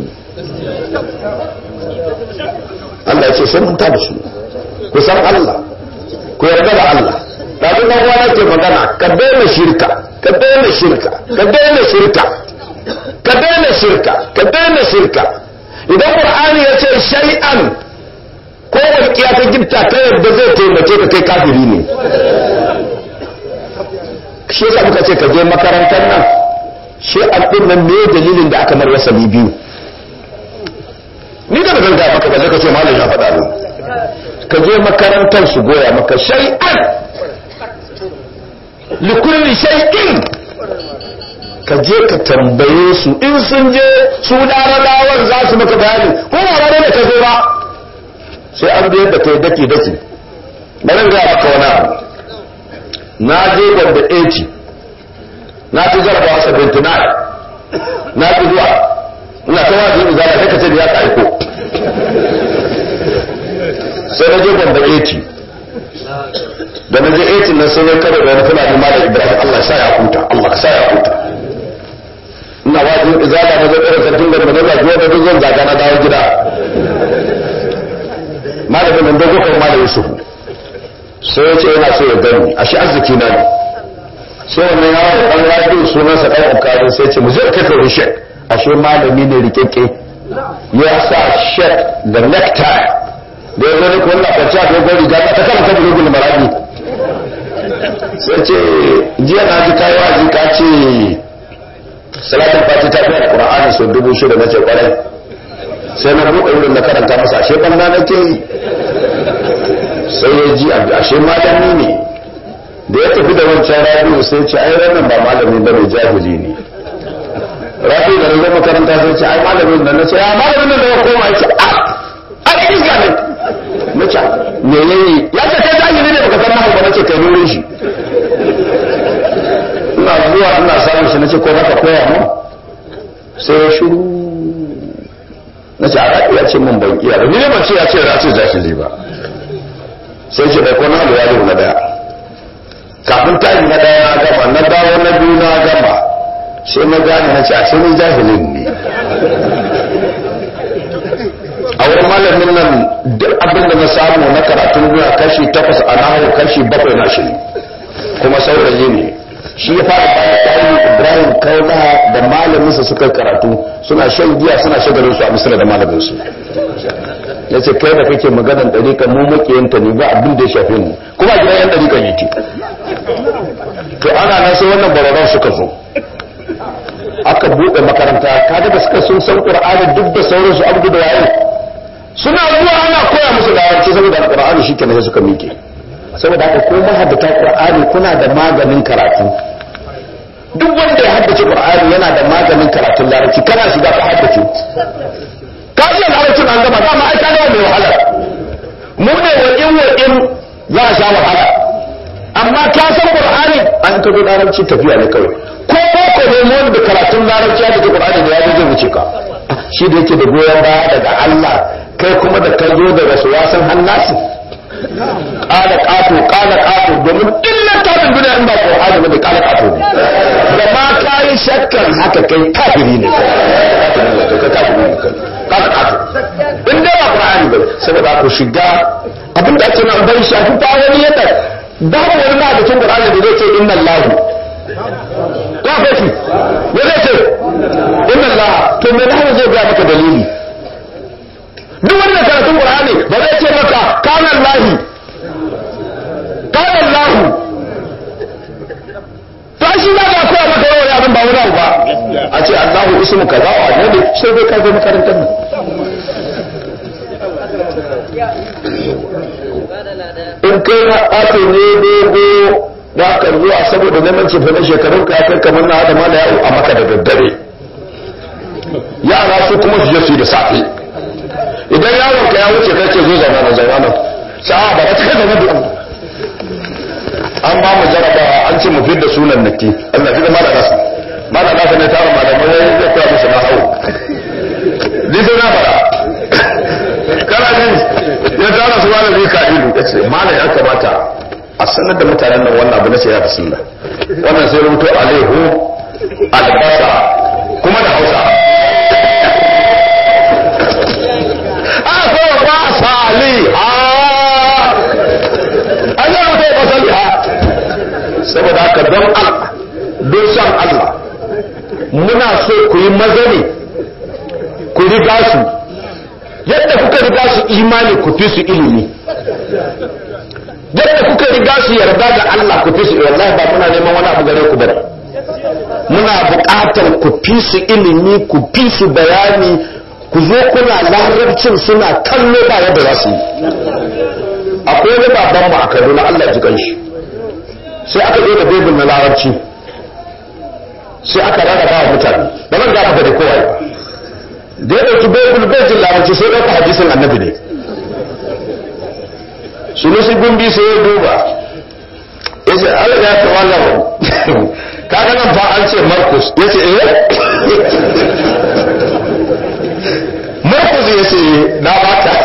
Allah ce sai mun ta da su ku san Allah ku yarda da Allah da duk dan wani ke magana ka daina shirka ka daina shirka ka daina shirka ka daina shirka ka daina shirka idan qur'ani ya ce shay'an ko walƙiya ta gifta ta yadda zai taimake ka kai kafiri ne shi yasa muka ce ka je makarantar nan shi din nan me dalilin da aka mar wasali biyu ni da ban ga maka balle ka ce malam ya faɗa min ka je makarantar su goya maka shay'an likulli shay'in ka je ka tambaye su in sun je su larabawan za su maka bayani ko ba ranar da ka zo ba sai an biyar da kai daki daki bari ga maka wani abu na je ganda 80 na ci jarabawa 79 na ci zuwa ina ta wajen izala sai ka ce da ya ka aiko sai na je ganda 80 da na je 80 nan sai ya kare da wani fulani malam ibrahim allah sa ya huta allah sa ya huta ina wajen izala na zai tsara sarkin ganda na zagi wanda duk zan zaga na dawo gida malamin nan dogo kan malam yusufu sai ya ce yana so ya gani a shi arziki na ne sai wannan yawon dan rabi sunansa dan ukari sai ce mu je kai ka shek ashe malami ne rikeke ya sa shek da necktie da ya zo ne kuwa kwanci a dogon riga ta kama ta bulugul marami sai ce jiya na ji kayi waji ka ce salatin fati ta fi alƙur'ani sau dubu shida na ce kwarai sai na buɗe wurin na karanta masa ashe ɓanna na ke yi sai ya ji abu ashe malami ne da ya tafi da wancan rabi'u sai ce ai wannan ba malami ba ne jahili ne rabi'u da na zo makaranta sai ce ai malamin nan na ce ya malamin nan da ya koma ya ce a a ɗan iska ne na ce me ya yi ya ce kai jahili ne baka san nahu ba na ce kai nurin shi ina zuwa ina samun shi na ce ko maka koya mu sai ya shiru na ce a raɗi ya ce mun ban iya ba ni ne ban ce ya ce ya ce jahili ba sai ce bai kona da yaro na daya kafin tayi na daya na gama na dawo na biyu na gama sai na gane na ce a sai ni jahilin ne a wurin malamin nan duk abin abin da na samu na karatun duniya kashi takwas a nahu kashi bakwai na shi ne kuma saurayi ne shi ya fara bayan tarihi ibrahim kaula da malaminsa suka karatu suna shan giya suna shagalin su a misira da malaminsu ya ce kai da kake maganan ɗariƙa mu makiyanta ne ba abin da ya shafe mu kuma a gidan yan ɗariƙa yake to ana nan sai wannan bararan suka zo aka buɗe makaranta kaga da suka sun san qur'ani duk da sauransu abu da waye suna zuwa ana koya musu larabci saboda alqur'ani shikenan sai suka miƙe saboda haka ko mahaddata qur'ani kuna da maganin karatu duk wanda ya haddace qur'ani yana da maganin karatun larabci kana shiga ka haddace ka iya larabcin an gama dama ai ka gama mai wahala mu ne wakin wakin za a sha wahala amma ka san qur'ani an ka zo larabci tafiya ne kawai ko ko ne mu da karatun larabci ya da qur'ani ne ya zo zai wuce ka shi da yake da goyon baya daga Allah kai kuma da ka zo da wasu wasan hannasi kala kato kala kato domin illan tarin duniya in ba qur'ani ba da kala kato ne da ma kai shakkan haka kai kafiri ne kai kafiri ne kai kala kato in dai ba qur'ani ba saboda ku shiga abin da ake nan bai shafi ta wani yadda babu wani ma da cin qur'ani da zai ce inna allahu ka fashi ya zai ce inna allah to me da zai ga maka dalili duk wanda karatun qur'ani ba zai ce maka kana allahi kana allahu to shi ba ga koya maka yawan abin ba wani abu ba a ce allahu ismu kaza wa ne sai dai ka zo makarantar nan in kai na ɓato ne dogo da ka zuwa saboda neman cefa na shekarun ka kai kamar na da mana yawo a maka da daddare yara su kuma su je su yi da safe idan yawon ka ya wuce kai ce zo zauna na zauna nan sa'a ba ta kai zama da an ba mu jarabawa an ce mu fi da sunan nake Allah fi da mala nasu mala nasu ne tara malamai zai koya musu na hau ni sai na fara kana jin ya tara su malami ka ilu ya ce malam ya kamata a sanar da mutanen nan wannan abu na sai ya fi sunna wannan sai rubuto alaihu albasa kuma da hausa a ko ba sali ha an yi rubuto ba sali ha saboda haka don Allah don san Allah muna so ku yi mazani ku riga su yadda kuka riga su imani ku fi su ilimi yadda kuka riga su yarda da Allah ku fi su wallahi ba muna neman wani abu gare ku bane muna buƙatar ku fi su ilimi ku fi su bayani ku zo kuna larabcin suna kallo ba yadda za su yi akwai wani baban mu a Kaduna Allah ji kanshi sai aka zo da bebin na larabci sai aka rarraba wa mutane ba zan ga maka da kowa da ya ɗauki baibul bai jin larabci sai ɗauka hadisin annabi ne sunusi gumbi sai ya duba ya ce ala ya ta wannan kaga nan fa an ce markus ya ce eh markus ya ce na baka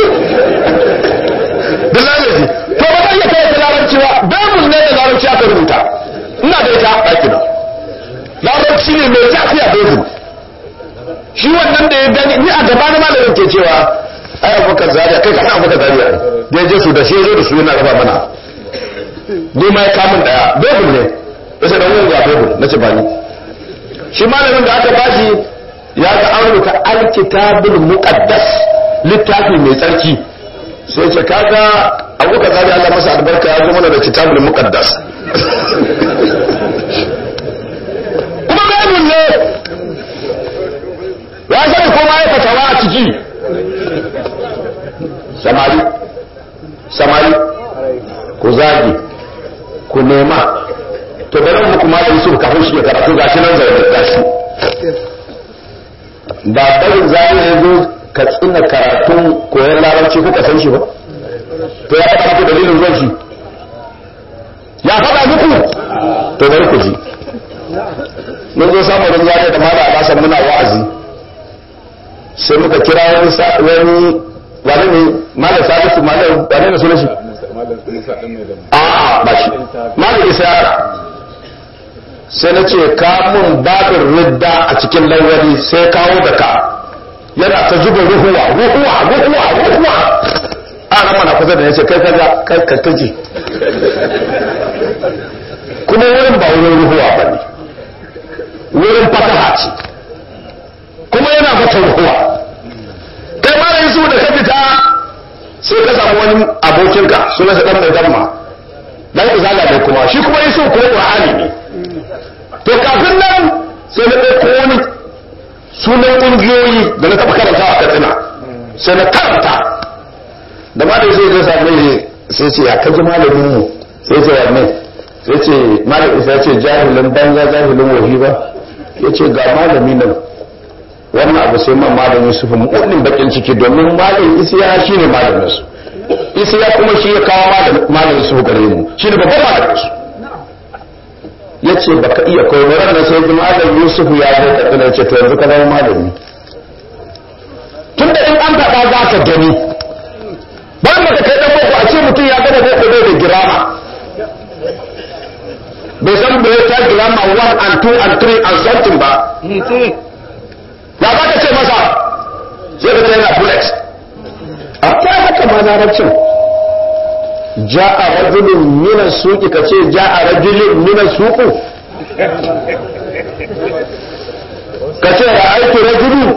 da lalaci to ba zan iya kai da larabci ba baibul ne da larabci aka rubuta ina da ita ɗaki na larabci ne mai jafiya baibul shi wannan da ya gani ni a gaba na malamin ke cewa ai abubakar zariya kai kana abubakar zariya da ya je su da shi zo da su yana raba mana ni ma ya kamun daya bebul ne ya ce da wani ga bebul na ce bani shi malamin da aka bashi ya ga an rubuta alkitabul muqaddas littafi mai tsarki sai ce kaga abubakar zariya Allah masa albarka ya zo mana da kitabul muqaddas kuma bebul ne ya sani ko ma ya fatawa a ciki samari samari ku zagi ku nema to bari mu kuma da Yusuf kafin shi ya karatu gashi nan zai gashi ba barin zagi ya zo ka tsina karatun koyon larabci kuka san shi ba to ya faɗa muku dalilin zuwan shi ya faɗa muku to bari ku ji mun zo samun rinjaye da mala alasan muna wa'azi sai muka kira wani wani wani ne malam salisu malam wani ne sunan shi a ba shi malam isa sai na ce ka mun babin ridda a cikin lawali sai kawo da ka yana ta zuba ruhuwa ruhuwa ruhuwa ruhuwa ana mana kusa da ya ce kai kaga kai ka kaji kuma wurin ba wurin ruhuwa ba ne wurin fataha ce kuma yana fata ruhuwa kai ma da su da ka fita sai ka samu wani abokinka suna sa dan mai damma dan izala ne kuma shi kuma yaso kuma qur'ani ne to kafin nan sai na ɗauko wani sunan ƙungiyoyi da na taɓa karanta a katsina sai na karanta da ma da sai zai same sai ce ya kaji malamin mu sai ce wanne sai ce malam isa ce jahilin banza jahilin wahi ba ya ce ga malami nan wannan abu sai man malamin su fi mu'unin bakin ciki domin malamin isiya shi ne malamin su isiya kuma shi ya kawo malamin su gare mu shi ne babban malamin su ya ce baka iya koyo ranar sai ji malam yusuf ya zo ka tsina ce to yanzu ka zama malami tun da in an faɗa za ka gani bayan da kai dan boko a ce mutum ya gama boko bai da girama bai san bai ta girama 1 and 2 and 3 and something ba ya za ka ce masa sai ka ce yana flex a ta haka ma larabcin ja'a rajulun min as-suqi kace ja'a rajulun min as-suqu kace ra'aytu rajulun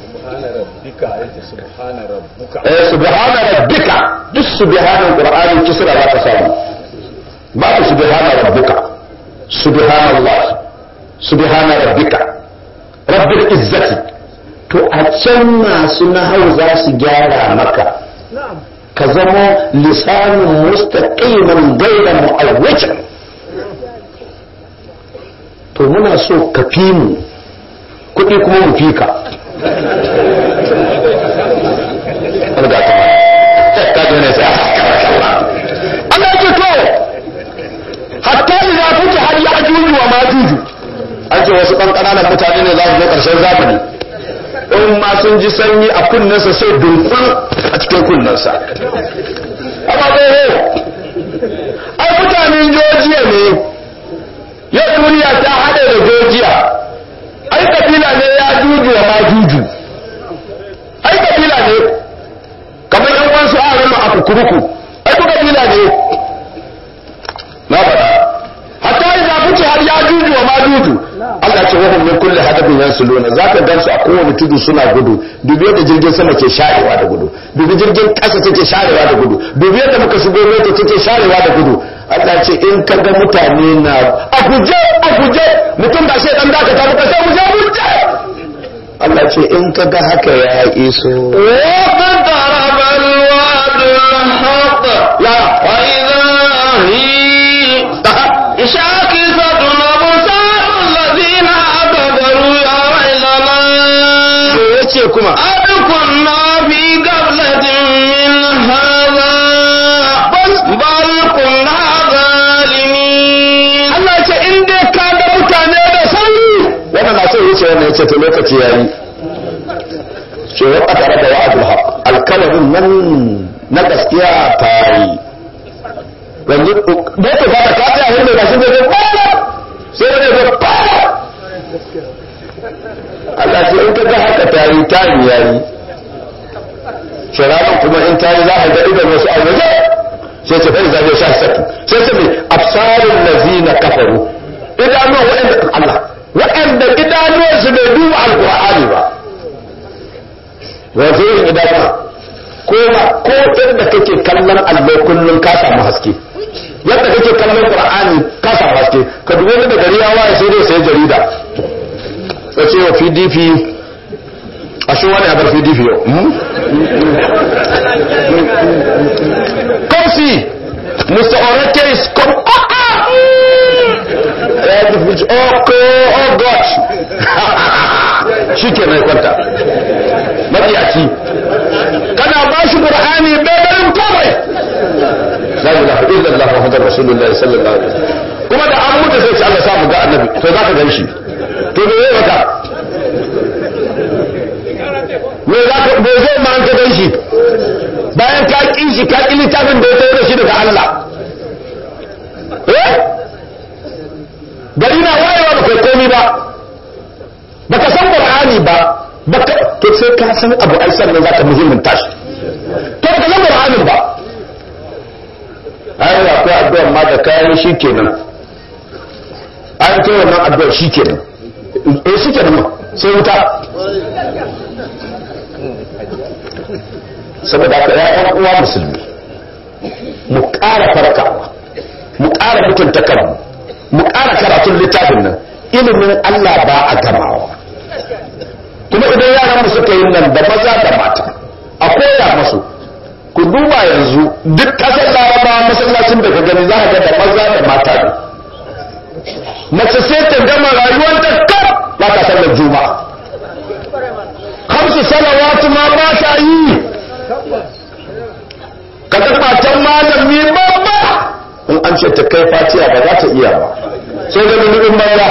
eh subhana rabbika duk subhanan qur'ani kisra za ka samu ba ta subhana rabbika subhanallah subhana rabbika rabbil izzati to a can masu nahau za su gyara maka ka zama lisanin mustaqiman gaira mu'awwajan to muna so ka fi mu kuɗi kuma mu fi ka Allah ce to hatta idza futi har ya juju wa ma juju an ce wasu ɗan ƙananan mutane ne za su zo ƙarshen zamani in ma sun ji sanyi a kunnensa sai dunkul a cikin kunnensa amma zai ai mutanen jojiya ne yau duniya ta haɗe da jojiya ai kabila ne ya juju wa ma juju ai kabila ne kamar yan wansu a rama a kukuruku ai ku kabila ne na faɗa hatta yi zafi har ya juju wa ma juju Allah ce wahum min kulli hadabin yansuluna zaka gansu a kowane tudu suna gudu dubi yadda jirgin sama ke sharewa da gudu dubi jirgin ƙasa take sharewa da gudu dubi yadda muka shigo mota take sharewa da gudu Allah ce in ka ga mutane na a guje a guje mutum ba sai dan dakata muka sai guje guje Allah ce in ka ga haka ya iso واقترب الوعد الحق ya وإذا هي شاكسة أبصار الذين كفروا يا ويلنا yace kuma قد كنا في قبلة من هذا بل بل كنا ظالمين Allah ce in dai ka ga mutane da sauri wannan na so yace wannan yace to lokaci yayi ce wa qadara da wa'dul haqq alkalamin nan na gaskiya ta yi yanzu da yake ba ka tsaya wanda ba shi zai ba sai da zai ba Allah ce in ka ga haka ta yi ta yi yayi shiranin kuma in ta yi za a ga idan wasu a waje sai ce bai zabe sha saki sai ce mai absarul lazina kafaru idanuwa waɗanda Allah waɗanda idanuwan su bai duba alqur'ani ba wasu irin idanuwa ko ma ko yadda kake kallon allo kullum ka samu haske yadda kake kallon qur'ani ka samu haske ka dubi da gari ya waye sai dai sai jarida ka ce wa pdp a shi wani abar pdp yau kofi mr oreke is come oh, ah! oh, oh god shi ke mai kwanta mabiyaci kana ba shi qur'ani bayan komai la ilaha illallah muhammadur rasulullah sallallahu alaihi wasallam kuma da an mutu sai Allah sa mu ga annabi to za ka gan shi to me yayi maka me za ka me zai ma an ka gan shi bayan ka ƙi shi ka ƙi littafin da ya tawo da shi daga Allah eh gari na wayewa ba kai komi ba baka san qur'ani ba baka to sai ka san abu ai sannan zaka muhimmin tashi to baka san qur'anin ba yi shi kenan an kai wannan addu'ar shi kenan eh shi kenan ma sai wuta saboda haka ya ɗan uwa musulmi mu ƙara farkawa mu ƙara mutunta kanmu mu ƙara karatun littafin nan ilimin Allah ba a gamawa kuma idan yaran mu suka yi nan da maza da mata a koya masu ku duba yanzu duk ƙasar laraba masallacin da ka gani za ka ga da maza da mata ne mace sai ta gama rayuwar ta kaf ba ta sallar juma'a kamsu salawatu ma ba ta yi ka ga matan malami babba in an ce ta kai fatiya ba za ta iya ba sai da nufin banza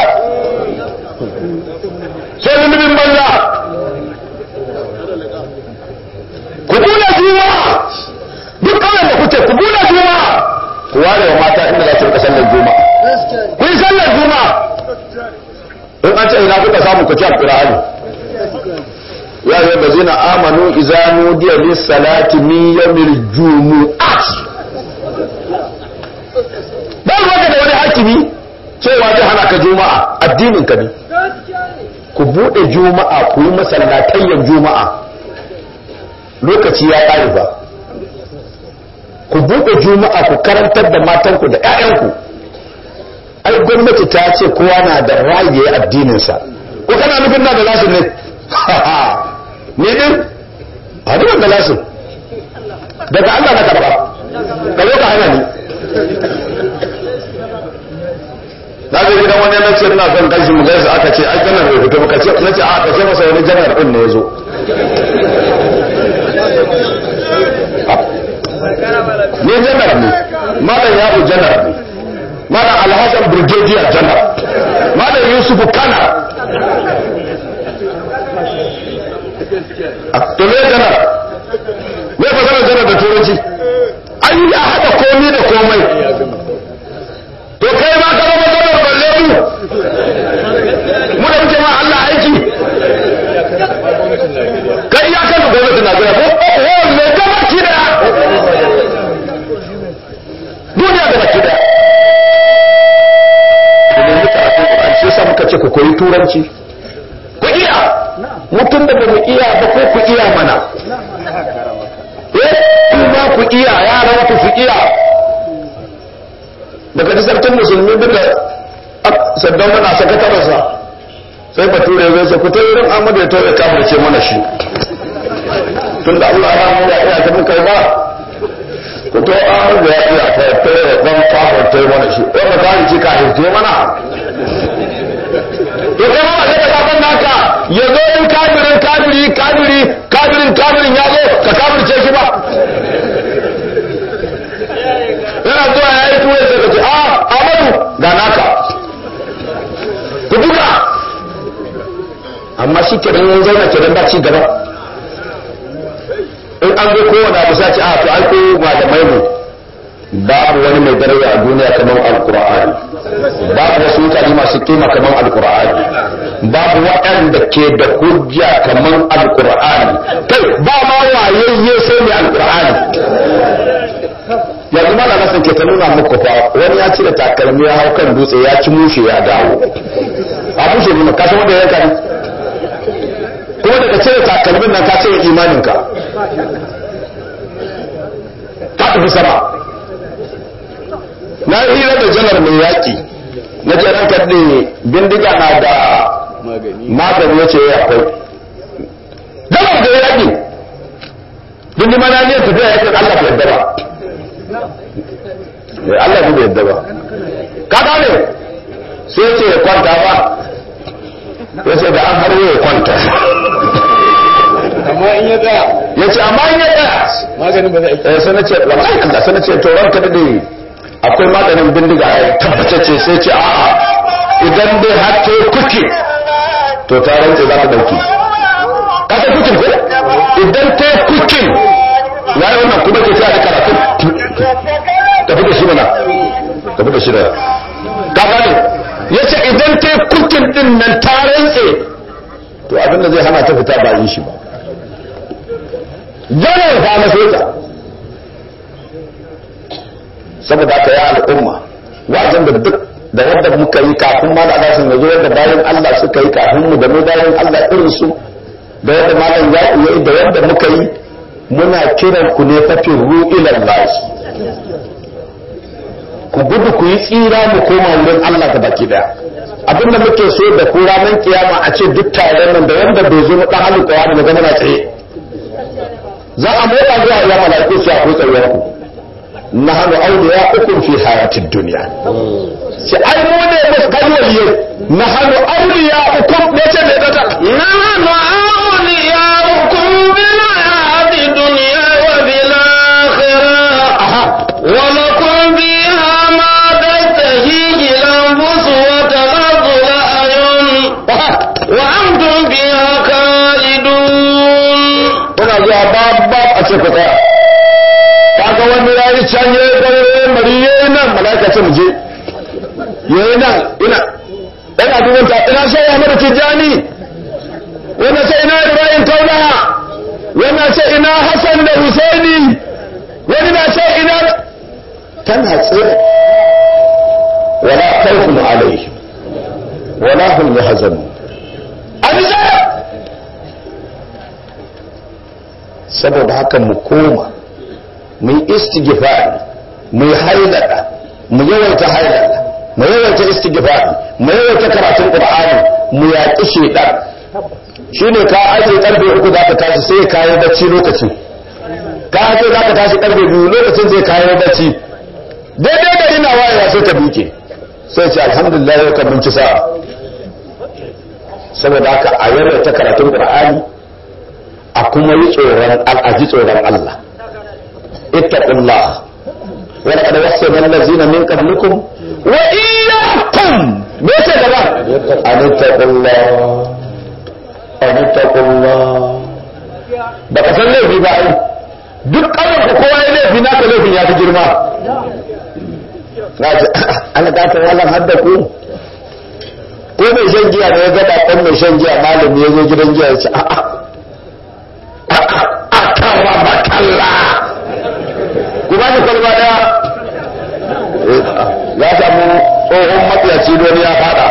sai da nufin banza ku bula juma'a duk kawai da kuke ku bula juma'a ku ware wa mata inda za su rika sallar juma'a ku yi sallar juma'a in an ce ina kuka samu ku ci alƙur'ani ya yi da zina amanu iza nudiya lis salati min yawmil jumu'at ba ruwa da wani hakimi cewa zai hana ka juma'a addinin ka ne ku bude juma'a ku yi masallatayyan juma'a lokaci ya ƙare ba ku bude juma'a ku karantar da matanku da 'ya'yanku ai gwamnati ta ce kowa na da raye addininsa ko kana nufin na da nasu ne ne din a ni da nasu daga Allah na karba ka zo ka hana ni na ga gidan wani na ce ina son kashi mu gaisa aka ce ai janar bai fito ka ce na ce a ka ce masa wani janar din ne ya zo ni janar ne malam yabu janar ne malam alhassan brigadier janar malam yusuf kana to me janar me fasara janar da turanci an ya haɗa komi da komai to kai ma ka zama janar balle mu mu da muke ma Allah aiki kai ya kan gwamnatin Najeriya ko oh me gaba ki da duniya gaba ki da domin karatun Qur'ani sai sa muka ce ku koyi turanci ku iya mutum da ba mu iya ba ko ku iya mana eh kuma ku iya yaran ku su iya daga ji sarkin musulmi duka saddan mana sakatararsa sai bature zai ce ku ta wurin amadu ya tauye kafirce mana shi tun da allah ya mu ya iya ta muka ba ku to amadu ya iya ta tauye dan kafirce mana shi wanda ta yi ka hirce mana to kai ma sai ka kafin naka ya zo in kafirin kafiri kafiri kafirin kafirin ya zo ka kafirce shi ba yana zuwa ya yi tuwai sai ka ce a amadu ga naka ku duka amma shi kenan yin zauna kenan ba ci gaba in an zo kowane abu sace a to ai ko malamai ne babu wani mai daraja a duniya kamar alkur'ani babu wasu mutane masu kima kamar alkur'ani babu waɗanda ke da hujja kamar alkur'ani kai ba ma wayayye sai mai alkur'ani yanzu mana nasan ke ta nuna muku fa wani ya cire takalmi ya hau kan dutse ya ci mushe ya dawo a mushe ne ka san wanda ya kari kuma daga cire takalmin nan ka cire imaninka ka tafi sama na hira da janar mai yaƙi na ce ranka ne bindiga na da magani ya ce ya akwai janar da yaƙi bindiga na ne tafiya yaƙin Allah bai yadda ba Allah bai yadda ba ka gane sai ce ya kwanta ba ya ce da an har ya kwanta amma in ya tsaya ya ce amma in ya tsaya maganin ba zai eh sai na ce wallahi Allah sai na ce to ranka dade akwai maganin bindiga ya tabbatacce sai ce a'a idan dai har ta kuke to ta rantse za ta dauki ka san kukin ko idan ta kukin yayi wannan kuma ke ta da karatu tafi da shi mana tafi da shi da ka gane yace idan ta kukin din nan ta rantse to abinda zai hana ta fita ba yi shi ba janar fa na soja saboda aka yi al'umma wa'azin da duk da wanda muka yi kafin ma da alasan ya zo wanda bayan Allah suka yi kafin mu da mu bayan Allah irin su da wanda malam ya yi da wanda muka yi muna kiran ku ne fafin ru'ilan lahi ku gudu ku yi tsira mu koma wurin Allah da baki daya abin da muke so da ku ranar kiyama a ce duk taron nan da wanda bai zo na dan halin kawa da magana tsaye za a motsa zuwa ya mala'iku su akwai tsayuwar ku nahnu awliya'ukum fi hayatid dunya sai ai mu ne musu kalwaliye nahnu awliya'ukum ne ce ne ta نحن أولياؤكم بالحياة الدنيا وفي الآخرة ولكم فيها ما تشتهيه الأنفس وتلظ الأعين وأنتم فيها خالدون kuna zuwa babba a ce ku tsaya kaga wani ya yi can ya yi gare mari ya yi nan mala'ika ce mu je ya yi nan ina yana duban ta ina so ya mara tijjani wani ce ina ibrahim kauna wani ce ina hassan da husaini wani na ce ina tana tsere wala khawfun alayhi wala hum yahzanun an tsaya saboda haka mu koma mu yi istighfari mu yi hailada mu yawaita hailada mu yawaita istighfari mu yawaita karatun qur'ani mu yaƙi shedan shine ka aje karfe uku za ka tashi sai ka yi bacci lokacin ka aje za ka tashi karfe biyu lokacin zai kayo bacci daidai da ina wayewa sai ka duke sai ce alhamdulillah yau kan binci sa'a saboda haka a yawaita karatun qur'ani a kuma yi tsoron al'aji tsoron Allah ittaqullah wa laqad wassayna allazina min qablikum wa iyyakum me ce gaba an ittaqullah an ittaqullah ba ka san laifi ba ai duk ƙarar ku kowa ya laifi na ka laifin ya fi girma na ce an gata wallan hadda ku ko mai shan giya ne ya gaba ɗan mai shan giya malami ya zo gidan giya ya ce a'a akawa bakalla ku ba shi kwalba daya ya samu tsohon matsiyaci don ya fada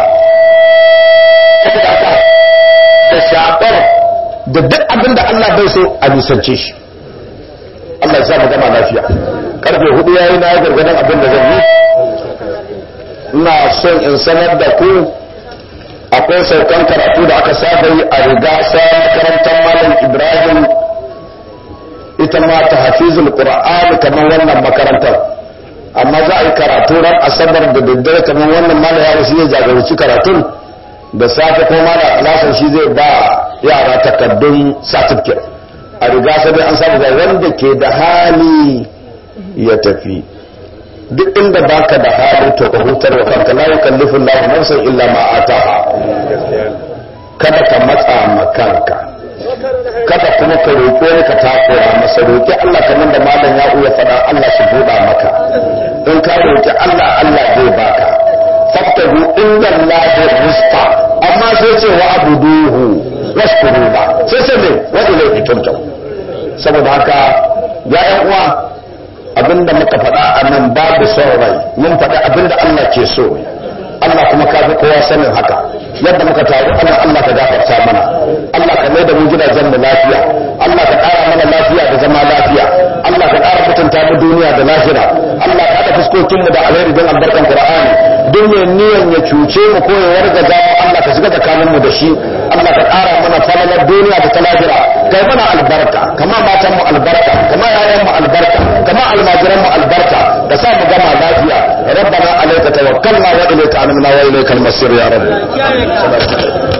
da shafar da duk abin da Allah bai so a nisance shi Allah ya sa mu gama lafiya karfe hudu yayi na gargadan abin da zan yi ina son in sanar da ku akwai saukan karatu da aka saba yi a riga sa makarantar malam ibrahim ita ma ta hafizul qur'an kamar wannan makarantar amma za a yi karatu ran asabar da daddare kamar wannan malam yaro shi ya jagoranci karatun da safe ko malam alasan shi zai ba yara takaddun certificate a riga sai an samu ga wanda ke da hali ya tafi duk inda baka da hali to ka hutar wa kanka la yukallifu Allahu nafsan illa ma ataha kada ka matsa ma kanka kada kuma ka roƙi wani ka takura masa roƙi Allah kamar da malam ya uya faɗa Allah shi buɗa maka in ka roƙi Allah Allah zai baka faktahu inda Allah rizqa amma sai ce wa abuduhu washkuru ba sai sai ne wa ilayhi turja'u saboda haka ya ƴan uwa abinda muka faɗa a nan babu son rai mun faɗi abinda Allah ke so Allah kuma ka fi kowa sanin haka yadda muka taru Allah Allah ka gafarta mana Allah ka mai da mu gidajen mu lafiya Allah ka ƙara mana lafiya da zama lafiya Allah ka ƙara mutunta mu duniya da lahira Allah ka haɗa fuskokin mu da alheri don albarkan Qur'ani duk mai niyan ya cuce mu ko ya wargaza mu Allah ka shiga tsakanin mu da shi Allah ka ƙara mana falalar duniya da ta lahira kai mana albarka kama matan mu albarka kama yayan mu albarka kama almajiran mu albarka ka sa mu gama lafiya ربنا عليك توكلنا وإليك أنبنا وإليك المصير يا رب